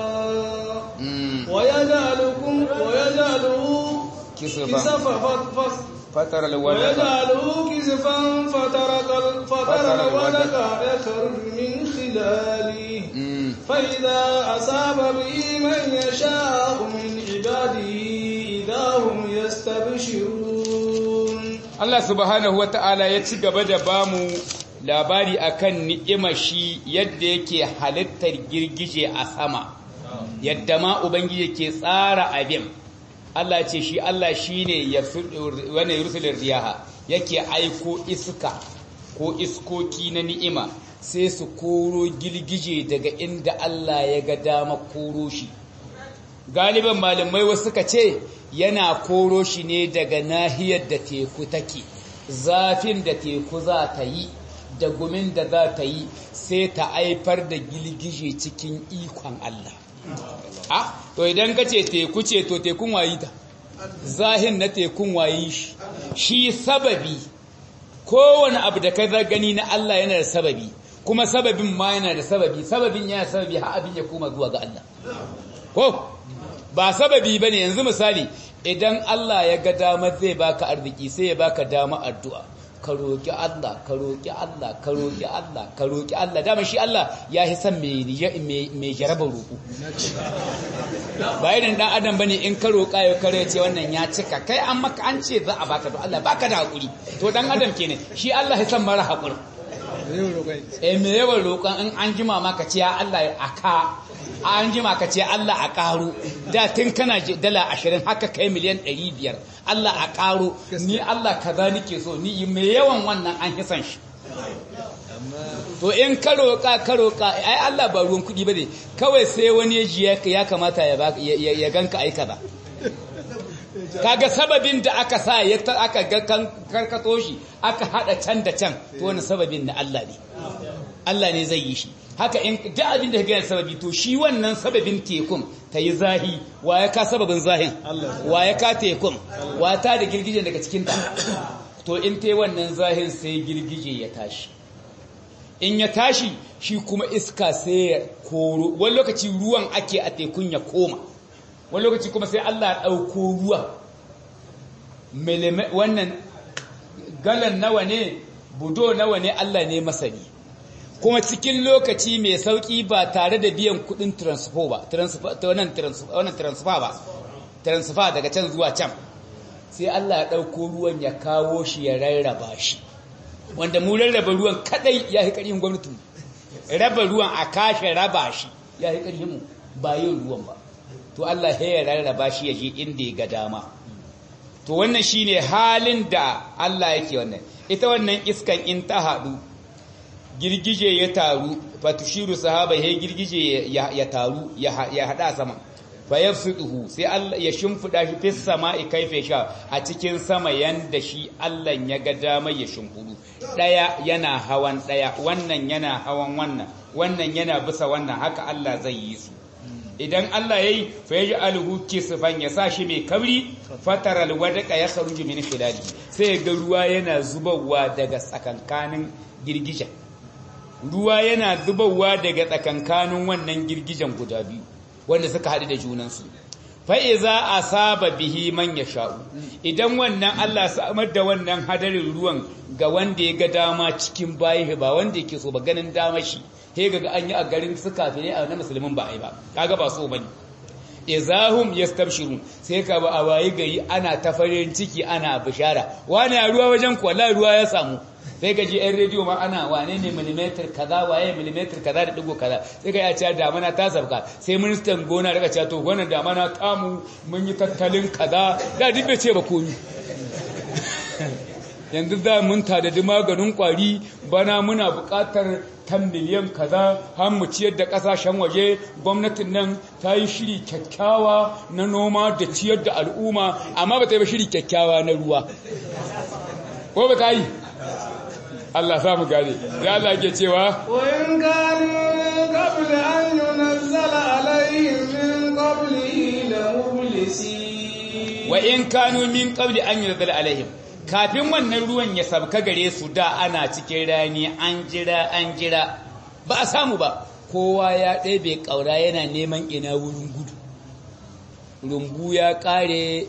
wa yaj'alukum wa yaj'aluhu kisafan فترى الودق ويجعله كسفا فترى فترى الودق يخرج من خلاله فإذا أصاب به من يشاء من عباده إذا هم يستبشرون Allah subhanahu wa ta'ala ya ci gaba da bamu labari akan ni'imar shi yadda yake halittar girgije a sama yadda ma ubangiji ke tsara abin Allah ce shi Allah shi ne wani rusulun riyaha yake aiko iska ko iskoki na ni'ima sai su koro girgije daga inda Allah ya ga dama koro shi galiban malamai wasu suka ce yana koro shi ne daga nahiyar da teku take zafin da teku za ta yi da gumin da za ta yi sai ta haifar da girgije cikin ikon Allah a to idan ka ce teku ce to tekun wayi ta zahin na tekun wayi shi shi sababi kowane abu da ka gani na Allah yana da sababi kuma sababin ma yana da sababi sababin yana sababi har abin ya koma zuwa ga Allah ko ba sababi bane yanzu misali idan Allah ya ga damar zai baka arziki sai ya baka dama addu'a ka roƙi Allah ka roƙi Allah ka roƙi Allah ka roƙi Allah dama shi Allah ya yi san mai jarabar roƙo ba irin dan adam bane in ka roƙa ya kare ce wannan ya cika kai an maka an ce za a baka to Allah baka da hakuri to dan adam kenan shi Allah ya san mara hakuri eh me yawan roƙon in an jima maka ce ya Allah aka an jima ka ce Allah a ƙaro da tun kana dala ashirin haka kai miliyan ɗari biyar Allah a ƙaro ni Allah kaza nike so ni mai yawan wannan an hisan shi to in ka roƙa ka roƙa ai Allah ba ruwan kuɗi ba ne kawai sai wani ji ya kamata ya ganka ai kaza kaga sababin da aka sa ya aka ga karkato shi aka hada can da can to wani sababin na Allah ne Allah ne zai yi shi haka in duk abin da ga sababi to shi wannan sababin tekun ta yi zahi wa ya ka sababin zahin wa ya ka tekun wa ta da girgije daga cikin ta to in ta yi wannan zahin sai girgije ya tashi in ya tashi shi kuma iska sai ya koro wani lokaci ruwan ake a tekun ya koma wani lokaci kuma sai Allah ya ɗauko ruwa wannan galan nawa ne budo nawa ne Allah ne masani kuma cikin lokaci mai sauki ba tare da biyan kudin transfer ba wannan transfer ba transfer daga can zuwa can sai Allah ya ɗauko ruwan ya kawo shi ya rarraba shi wanda mu rarraba ruwan kadai ya yi ƙarfin gwamnati raba ruwan a kashe raba shi ya yi ƙarfin mu ba yin ruwan ba to Allah ya rarraba shi ya je inda ya ga dama to wannan shine halin da Allah yake wannan ita wannan iskan in ta haɗu girgije ya taru fatushiru sahaba ya girgije ya taru ya haɗa sama fa yafsuduhu sai Allah ya shimfida shi fis sama'i kaife sha a cikin sama yanda shi Allah ya ga dama ya shimfudu daya yana hawan daya wannan yana hawan wannan wannan yana bisa wannan haka Allah zai yi su idan Allah yayi fa yaj'aluhu kisfan ya sa shi mai kabri fataral wadqa ya kharuju min khilali sai ga ruwa yana zubarwa daga tsakankanin girgijen ruwa yana zubarwa daga tsakankanin wannan girgijen guda biyu wanda suka haɗu da junansu fa'iza a saba bihi man ya sha'u idan wannan Allah samar da wannan hadarin ruwan ga wanda ya ga dama cikin bayi ba wanda yake so ba ganin dama shi he ga an yi a garin su kafire a na musulmin ba a yi ba kaga ba so bane izahum yastabshirun sai ka ba a wayi gari ana ta farin ciki ana bishara wani a ruwa wajen kwalla ruwa ya samu sai ka ji yan rediyo ma ana wane ne millimeter kaza waye millimeter kaza da digo kaza sai ka ya ce damana ta sabka sai ministan gona daga cewa to wannan damana tamu mun yi tattalin kaza da duk bai ce ba komi yanzu za mun tadadi maganin kwari bana muna buƙatar tan miliyan kaza har mu ciyar da ƙasashen waje gwamnatin nan ta yi shiri kyakkyawa na noma da ciyar da al'umma amma ba ta yi ba shiri kyakkyawa na ruwa ko ba ta yi Allah sa mu gane ya Allah ke cewa wa in kanu qabl an yunzala alaihim min qablihi la mublisin wa in kanu min qabli an yunzala alaihim kafin wannan ruwan ya sabka gare su da ana cikin rani an jira an jira ba a samu ba kowa ya ɗebe ƙaura yana neman ina wurin gudu rumbu ya ƙare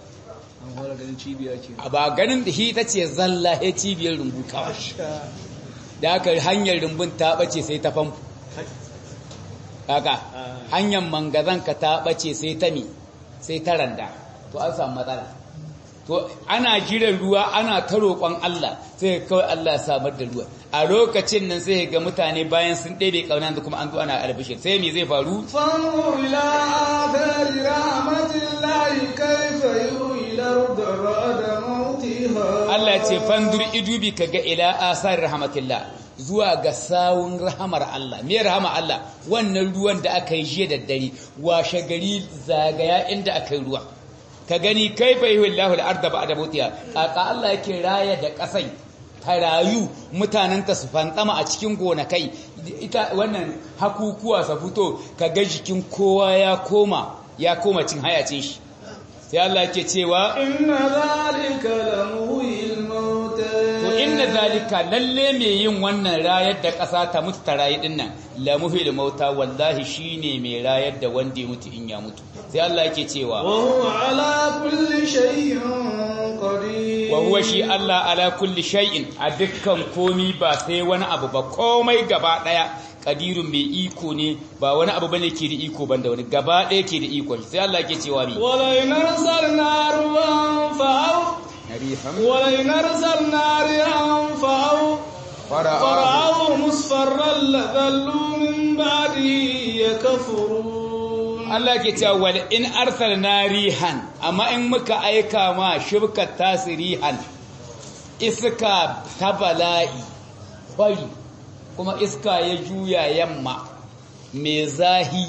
a ba ganin da shi ta ce zalla ya cibiyar rumbu kawai da aka hanyar rumbun ta ɓace sai ta famfo kaka hanyar mangazanka ta ɓace sai ta mi sai ta randa to an samu matsala to ana jiran ruwa ana ta roƙon Allah sai kawai Allah ya samar da ruwa a lokacin nan sai ga mutane bayan sun ɗebe ƙauna da kuma an zo ana albishir sai me zai faru fanzur ila athari rahmatillahi kayfa yuhyi al-ardh ba'da mawtiha Allah ce fandur idubi kaga ila asar rahmatillah zuwa ga sawun rahamar Allah me rahama Allah wannan ruwan da aka yi jiya da dare washe gari zagaya inda aka yi ruwa ka gani kaifa yuhillahu al-ardha ba'da mawtiha kaka Allah yake raya da kasai rayu mutanenta su fantsama a cikin gonakai ita wannan hakukuwa sa fito ka ga jikin kowa ya koma ya koma cin hayacin shi sai Allah yake cewa inna zalika lamuhyil mauta to inna zalika lalle me yin wannan rayar da ƙasa ta mutu ta rayu din nan lamuhyil mauta wallahi shine mai rayar da wanda ya mutu in ya mutu sai Allah yake cewa wa huwa ala kulli shay'in qadir wa huwa shi Allah ala kulli shay'in a dukkan komi ba sai wani abu ba komai gaba daya kadirun mai iko ne ba wani abu bane ke da iko banda wani gaba daya ke da iko sai Allah yake cewa mi wala inarsalna ruwan fa'aw wala inarsalna rihan fa'aw fara'aw musfarran ladallu min ba'di yakfurun Allah ke cewa wal in arsalna rihan amma in muka aika ma shibkat tasirihan iska ta bala'i bari kuma iska ya juya yamma mai zahi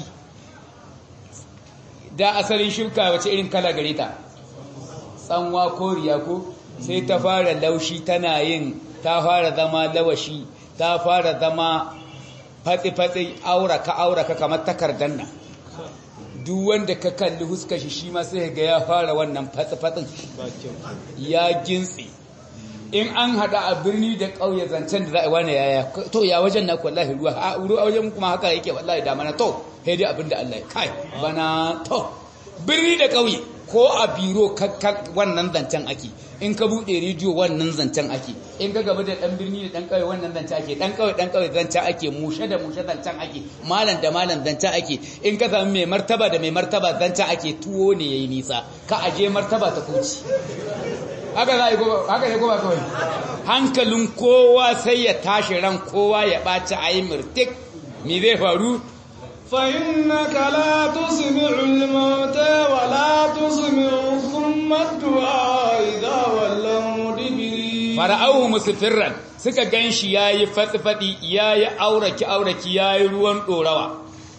da asalin shibka wace irin kala gare ta tsanwa ko riya ko sai ta fara laushi tana yin ta fara zama lawashi ta fara zama fatsi-fatsi auraka auraka kamar takardar nan duk wanda ka kalli huskar shi shi ma sai ga ya fara wannan fatsi-fatsin ya gintsi in an hada a birni da ƙauye zancen da za a wani yaya to ya wajen na wallahi ruwa a ruwa wajen kuma haka yake wallahi da mana to sai dai abin da Allah ya kai bana to birni da ƙauye ko a biro wannan zancen ake in ka buɗe rediyo wannan zancen ake in ka gaba da ɗan birni da ɗan ƙauye wannan zancen ake ɗan ƙauye ɗan ƙauye zancen ake mushe da mushe zancen ake malam da malam zancen ake in ka sami mai martaba da mai martaba zancen ake tuwo ne yayi nisa ka aje martaba ta kuci haka za a yi haka ne kuma kawai hankalin kowa sai ya tashi ran kowa ya ɓaci a yi mirtik me zai faru فإنك لا تسمع الموتى ولا تسمع ثم الدعاء إذا ولوا مدبرين fara'ahu musfirran suka ganshi yayi fatsifadi yayi auraki auraki yayi ruwan dorawa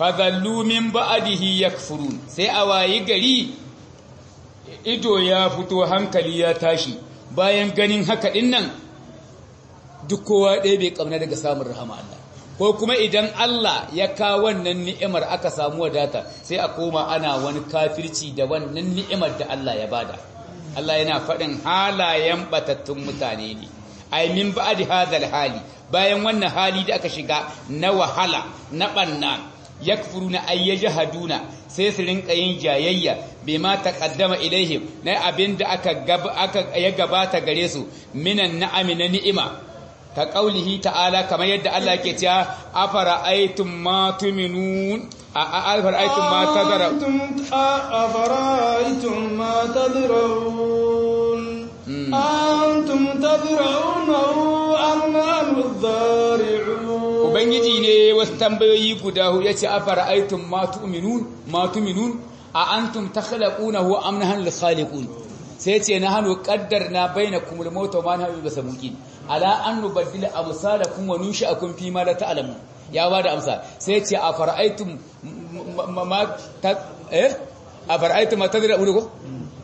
fadhallu min ba'dihi yakfurun sai a wayi gari ido ya fito hankali ya tashi bayan ganin haka dinnan duk kowa ɗaya bai kamna daga samun rahama Allah ko kuma idan Allah ya kawo wannan ni'imar aka samu wadata sai a koma ana wani kafirci da wannan ni'imar da Allah ya bada Allah yana faɗin halayen batattun mutane ne ai min ba'di hadal hali bayan wannan hali da aka shiga na wahala na banna yakfuruna ay yajhaduna sai su rinka yin jayayya bima taqaddama ilaihim na abinda aka aka ya gabata gare su minan na'ami na ni'ima ka qaulihi ta'ala kamar yadda Allah ke cewa afara aitum ma tuminun afara aitum ma tadara afara aitum ma tadraun antum tadraunahu am nahnu dhari'un ubangiji ne wasu tambayoyi guda huɗu yace afara aitum ma tuminun ma tuminun a antum takhluqunahu am nahnu al-khaliqun sai ce na hannu na bainakum al-maut wa ma nahnu bisamuqin ala an nubaddila amsalakum wa nunshi'akum fi ma la ta'lamun ya bada amsa sai ce a fara'aitum ma ta eh a fara'aitum ma tadra'un ko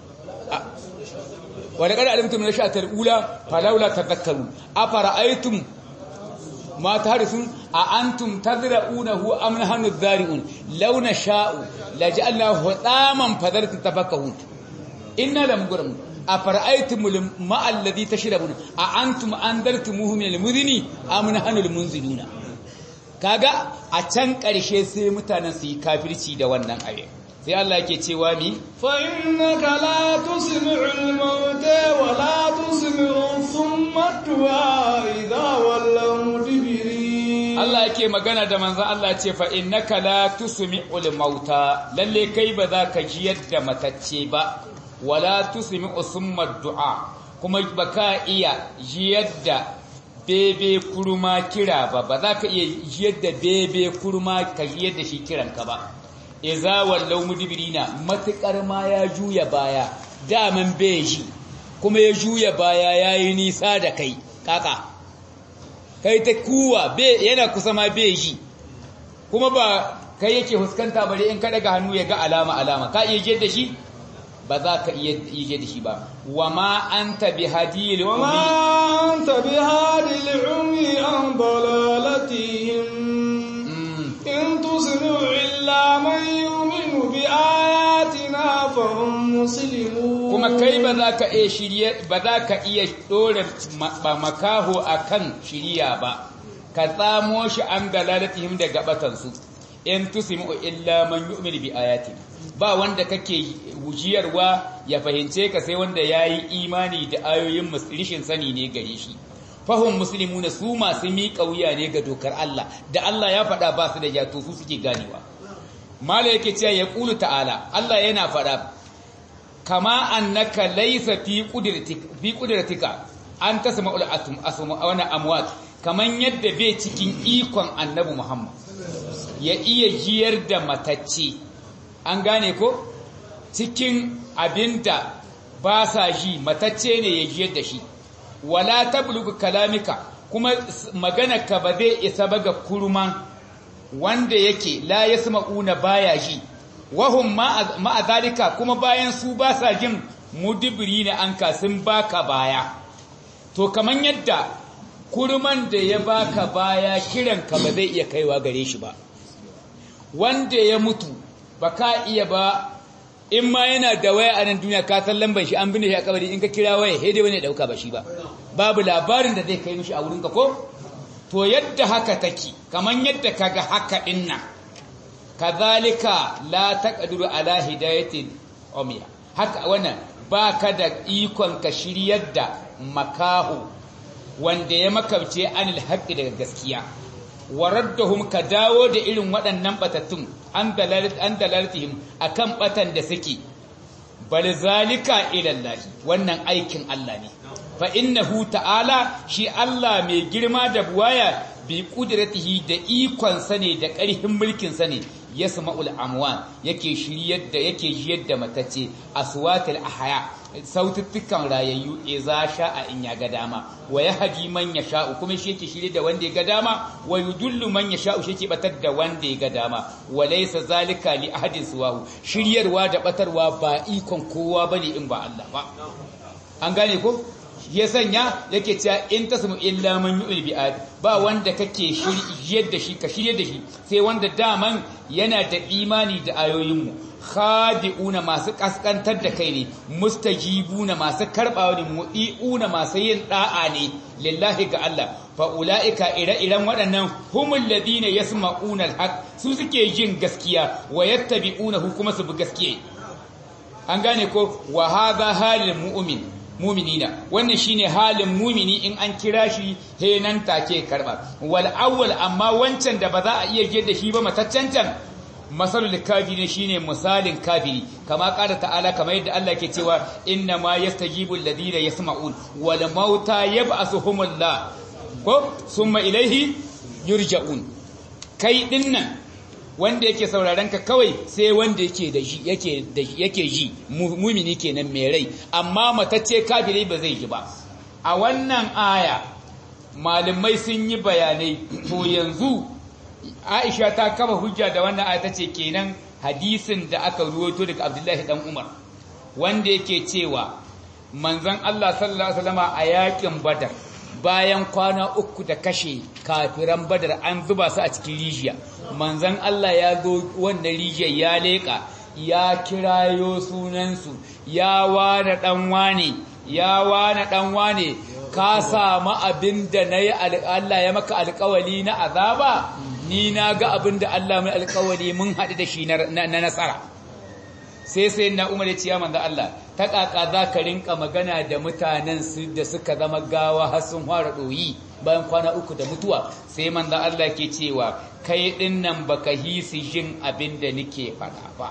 wa laqad alimtum min sha'atil ula falawla tadhakkarun a fara'aitum ma tahrisun a antum tadra'unahu am nahnu dhari'un law nasha'u laj'alnahu hutaman fadartum tafakkahun inna lam gurum afara'aytumul ma'a alladhi tashrabuna a antum andartumuhu min al-mudhini am nahnu al-munziluna kaga a can ƙarshe sai mutanen su yi kafirci da wannan aye sai Allah yake cewa mi fa innaka la tusmi'ul mauta wa la tusmi'u thumma tu'a idha wallaw mudbirin Allah yake magana da manzon Allah ce fa innaka la tusmi'ul mauta lalle kai ba za ka ji yadda matacce ba wala tusmi usumma du'a kuma baka iya jiyar da bebe kurma kira ba ba za ka iya jiyar da bebe kurma ka jiyar da shi kiranka ba iza wallau mudbirina matukar ma ya juya baya daman beji kuma ya juya baya yayi nisa da kai kaka kai ta kuwa be yana kusa ma beji kuma ba kai yake huskanta bare in ka daga hannu ya ga alama alama ka iya jiyar da shi ba za ka iya yi da shi ba wa ma an tabi hadil wa ma an tabi hadil umi an dalalatihim in tusnu illa man yu'minu bi ayatina fa hum muslimun kuma kai ba za ka iya shirye ba za ka iya dore makaho akan shiriya ba ka tsamo shi an dalalatihim daga batansu in tusmu illa man yu'minu bi ayatina ba wanda kake wujiyarwa ya fahimce ka sai wanda ya yi imani da ayoyin rishin sani ne gare shi fahim musulmi na su masu miƙa wuya ne ga dokar Allah da Allah ya faɗa ba su da jato su suke ganewa mala yake cewa ya ƙulu ta'ala Allah yana faɗa kama annaka laisa fi ƙudratika an ta sama ul'atum wani amwat kaman yadda bai cikin ikon annabi Muhammad ya iya jiyar da matacce an gane ko cikin abinda ba sa ji matacce ne ya jiyar da shi wala tablugu kalamika kuma magana ka ba zai isa ba ga kurman wanda yake la yasma'una baya ji wahum ma'a zalika kuma bayan su ba sa jin mudibiri ne an kasin baka baya to kaman yadda kurman da ya baka baya kiran ka ba zai iya kaiwa gare shi ba wanda ya mutu ba ka iya ba in ma yana da waya a nan duniya ka san lambar shi an binne shi a kabari in ka kira waya sai dai wani dauka ba shi ba babu labarin da zai kai mishi a wurin ka ko to yadda haka take kaman yadda kaga haka inna kazalika la taqdiru ala hidayatin umiya haka wannan baka da ikon ka shiryar da makahu wanda ya makabce anil haqqi daga gaskiya waraddahum ka dawo da irin waɗannan batattun an dalalatihim akan batan da suke bal zalika ila Allah wannan aikin Allah ne fa innahu ta'ala shi Allah mai girma da buwaya bi qudratihi da ikon sa ne da ƙarfin mulkin sa ne yasma'ul amwan yake shiryar da yake jiyar da matacce aswatul ahya saututtukan rayayyu iza sha'a in ya ga dama wa yahdi man yasha'u kuma shi yake shirye da wanda ya ga dama wa yudullu man yasha'u shi yake batar da wanda ya ga dama wa laysa zalika li ahadin suwahu shiryarwa da batarwa ba ikon kowa bane in ba Allah ba an gane ko ya sanya yake cewa in tasmu illa man yu'il bi ba wanda kake shiryar da shi ka shiryar da shi sai wanda daman yana da imani da ayoyinmu khadi'una masu kaskantar da kai ne mustajibuna masu karbawa ne mu'iuna masu yin da'a ne lillahi ga Allah fa ulaika ire-iren waɗannan humul ladina yasma'una al su suke jin gaskiya wa yattabi'una kuma su bi gaskiya an gane ko wa hadha halil mu'min muminina wannan shine halin mumini in an kira shi he nan take karba wal awwal amma wancan da ba za a iya je da shi ba mataccancan masalul kafiri shine misalin kafiri kama qala ta'ala kamar yadda Allah ke cewa inna ma yastajibu alladhina yasma'un wal mauta yab'asuhumullah ko summa ilaihi yurja'un kai dinnan wanda yake sauraron ka kawai sai wanda yake da shi yake da yake ji mumini kenan mai rai amma matacce kafiri ba zai ji ba a wannan aya malamai sun yi bayanai to yanzu Aisha ta kama hujja da wannan aya tace kenan hadisin da aka ruwaito daga Abdullahi dan Umar wanda yake cewa manzon Allah sallallahu alaihi wasallama a yakin Badar bayan kwana uku da kashe kafiran badar an zuba su a cikin rijiya manzan Allah ya zo wannan rijiyar ya leƙa ya kirayo sunansu ya wane ɗan wane ya wane ɗan wane ka samu abin da na yi Allah ya maka alkawali na azaba ni na ga abin da Allah mai alkawali mun haɗu da shi na nasara sai sai na umar ya ce ya manzo Allah ta kaka za ka rinka magana da mutanen su da suka zama gawa har sun fara doyi bayan kwana uku da mutuwa sai manzo Allah ke cewa kai din nan baka hisi jin abin da nake faɗa ba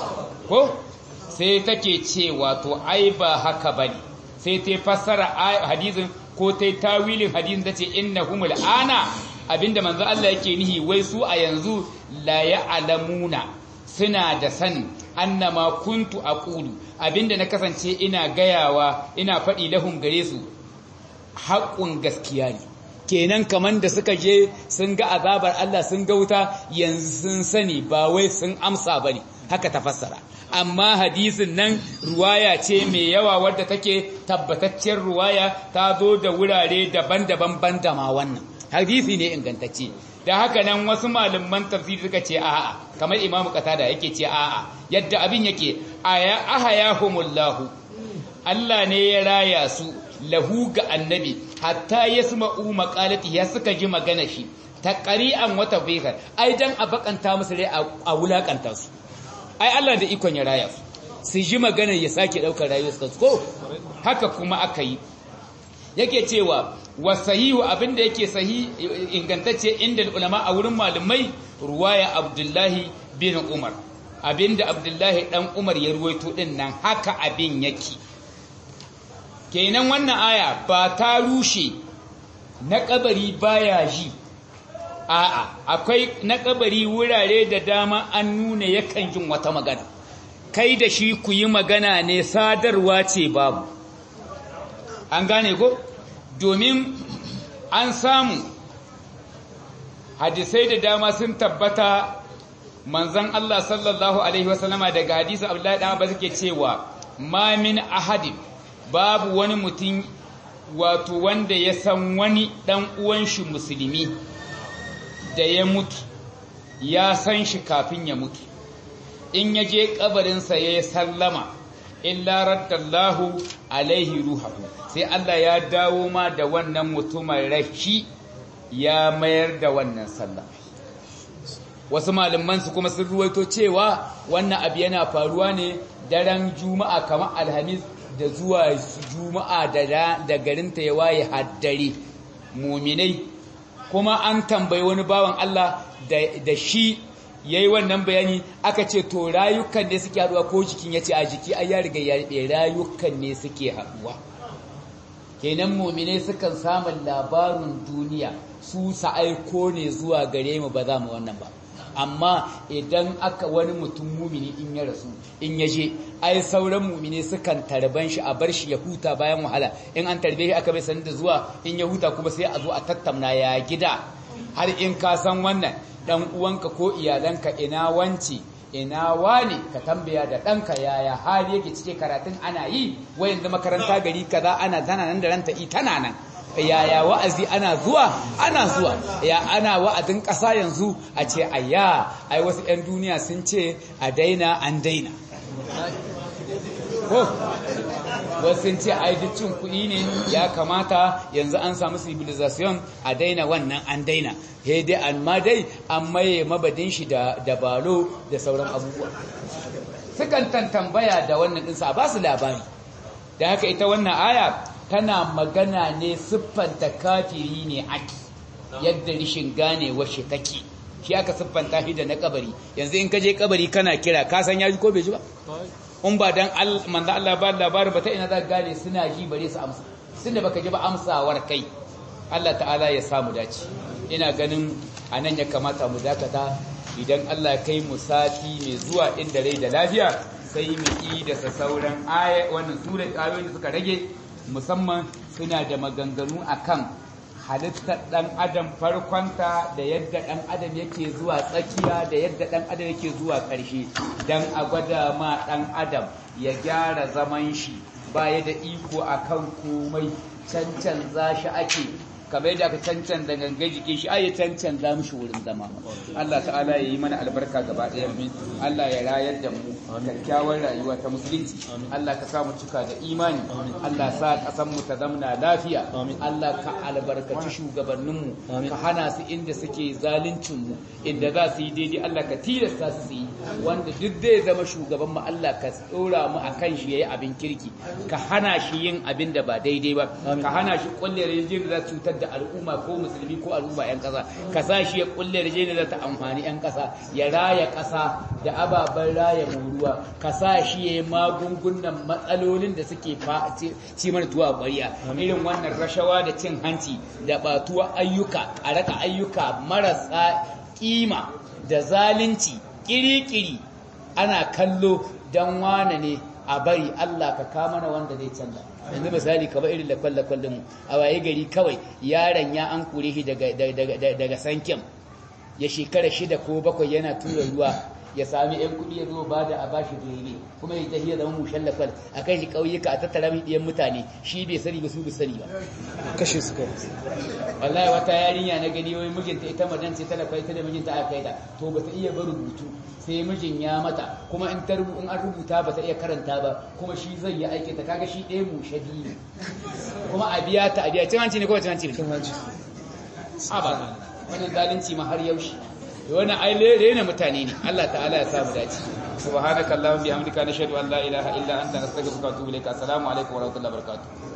ko sai take cewa to ai ba haka bane sai ta fassara hadisin ko ta tawilin hadisin tace innahumul ana abinda manzo Allah yake nihi wai su a yanzu la ya'lamuna suna da sani annama kuntu aqulu abinda na kasance ina gayawa ina faɗi lahum gare su haƙƙun gaskiya ne kenan kaman da suka je sun ga azabar Allah sun ga wuta yanzu sun sani ba wai sun amsa bane haka ta fassara amma hadisin nan ruwaya ce mai yawa wadda take tabbataccen ruwaya ta zo da wurare daban-daban banda ma wannan hadisi ne ingantacce da haka nan wasu malaman tafsiri suka ce a'a kamar imamu qatada yake ce a'a yadda abin yake aya ahayahumullahu Allah ne ya raya su lahu ga annabi hatta yasma'u maqalati ya suka ji magana shi ta qari'an wata bikar ai dan a bakanta musu rai a wulakanta su ai Allah da ikon ya raya su su ji magana ya sake daukar rayuwar su ko haka kuma aka yi yake cewa wasahihu abinda yake sahi ingantacce inda ulama a wurin malumai ruwaya abdullahi bin umar abinda abdullahi dan umar ya ruwaito din nan haka abin yake kenan wannan aya ba ta rushe na kabari baya ji a'a akwai na kabari wurare da dama an nuna yakan jin wata magana kai da shi ku yi magana ne sadarwa ce babu an gane ko domin an samu hadisai da dama sun tabbata manzan Allah sallallahu alaihi wasallama daga hadisi Abdullahi dan Abbas ke cewa ma min ahadin babu wani mutum wato wanda ya san wani dan uwan shi musulmi da ya mutu ya san shi kafin ya mutu in ya je kabarinsa ya sallama illa raddallahu alaihi ruhahu sai Allah ya dawo ma da wannan mutumin rashi ya mayar da wannan sallah wasu malaman su kuma sun ruwaito cewa wannan abu yana faruwa ne daren juma'a kamar alhamis da zuwa juma'a da garinta ya waye haddare muminai kuma an tambayi wani bawan Allah da shi ya yi wannan bayani aka ce to rayukan ne suke haduwa ko jikin ya ce a jiki a ya riga ya riɓe rayukan ne suke haduwa kenan muminai sukan samun labarin duniya su sa aiko ne zuwa gare mu ba za mu wannan ba amma idan aka wani mutum mumini in ya rasu in ya je ai sauran mumini sukan tarban shi a bar shi ya huta bayan wahala in an tarbe shi aka bai sanin da zuwa in ya huta kuma sai a zo a tattauna ya gida har in ka san wannan dan uwanka ko iyalanka ina wanci ina wani ka tambaya da ɗanka yaya hali yake cike karatun ana yi wayan da makaranta gari kaza ana tana nan da ranta tana nan yaya wa'azi ana zuwa ana zuwa ya ana wa'azin ƙasa yanzu a ce ayya ai wasu 'yan duniya sun ce a daina an daina ko wasu sun ce ai duk cin kuɗi ne ya kamata yanzu an samu civilization a daina wannan an daina he dai amma dai an maye mabadin shi da dabalo da sauran abubuwa sukan tambaya da wannan ɗinsa ba su labari da haka ita wannan aya tana magana ne siffanta kafiri ne aki yadda rishin gane washe take shi aka siffanta shi da na kabari yanzu in ka je kabari kana kira ka san ya ji ko bai ji ba in ba dan manzo Allah ba labarin ba ta ina za gane suna ji bare su amsa tunda baka ji ba amsawar kai Allah ta'ala ya samu dace ina ganin anan ya kamata mu dakata idan Allah ya kai mu sati mai zuwa inda rai da lafiya sai mu yi da sauran aya wannan sura ayoyin da suka rage musamman suna da maganganu akan halittar ɗan adam farkonta da yadda ɗan adam yake zuwa tsakiya da yadda ɗan adam yake zuwa ƙarshe don a gwada ma ɗan adam ya gyara zaman shi baya da iko akan komai cancan za shi ake kamar yadda aka cancan da gangan jikin shi ai cancan za mu shi wurin zama Allah ta'ala ya yi mana albarka gaba ɗaya min Allah ya rayar da mu kyakkyawar rayuwa ta musulunci Allah ka sa mu cika da imani Allah sa ƙasar mu ta zamna lafiya Allah ka albarkaci shugabannin mu ka hana su inda suke zaluncin mu inda za su yi daidai Allah ka tilasta su yi wanda duk zai zama shugaban mu Allah ka tsora mu akan shi yayi abin kirki ka hana shi yin abin da ba daidai ba ka hana shi kulle rijin da cutar da al'umma ko musulmi ko al'umma 'yan ƙasa ka sa shi ya kulle da jini ta amfani 'yan ƙasa ya raya ƙasa da ababen raya ruwa ka sa shi ya yi magungunan matsalolin da suke ci mana tuwa ƙwariya irin wannan rashawa da cin hanci da batuwa ayyuka a raka ayyuka marasa kima da zalunci ƙiri-ƙiri ana kallo don wane ne a bari Allah ka kama na wanda zai canza yanzu misali kamar irin da kwallon mu a waye gari kawai yaron ya an kure shi daga sankin ya shekara shida ko bakwai yana tura ruwa ya sami yan kuɗi ya zo ba da a bashi bebe kuma ya tafiya zama mushen lafal a kai shi ƙauyuka a tattara mai ɗiyan mutane shi bai sani ba su bai sani ba kashe su kai wallahi wata yarinya na gani wai mijinta ita madan ce tana kai ta da mijinta aka kai ta to bata iya ba rubutu sai mijin ya mata kuma in ta in an rubuta bata iya karanta ba kuma shi zai yi aiki ta kaga shi ɗaya mushe biyu kuma a biya ta a biya cin hanci ne ko cin hanci ne cin hanci a ba wannan zalunci ma har yaushe wannan ai rena mutane ne Allah ta'ala ya samu dace subhanakallahumma bihamdika nashhadu an la ilaha illa anta nastaghfiruka wa atubu ilaik assalamu alaikum wa rahmatullahi wa barakatuh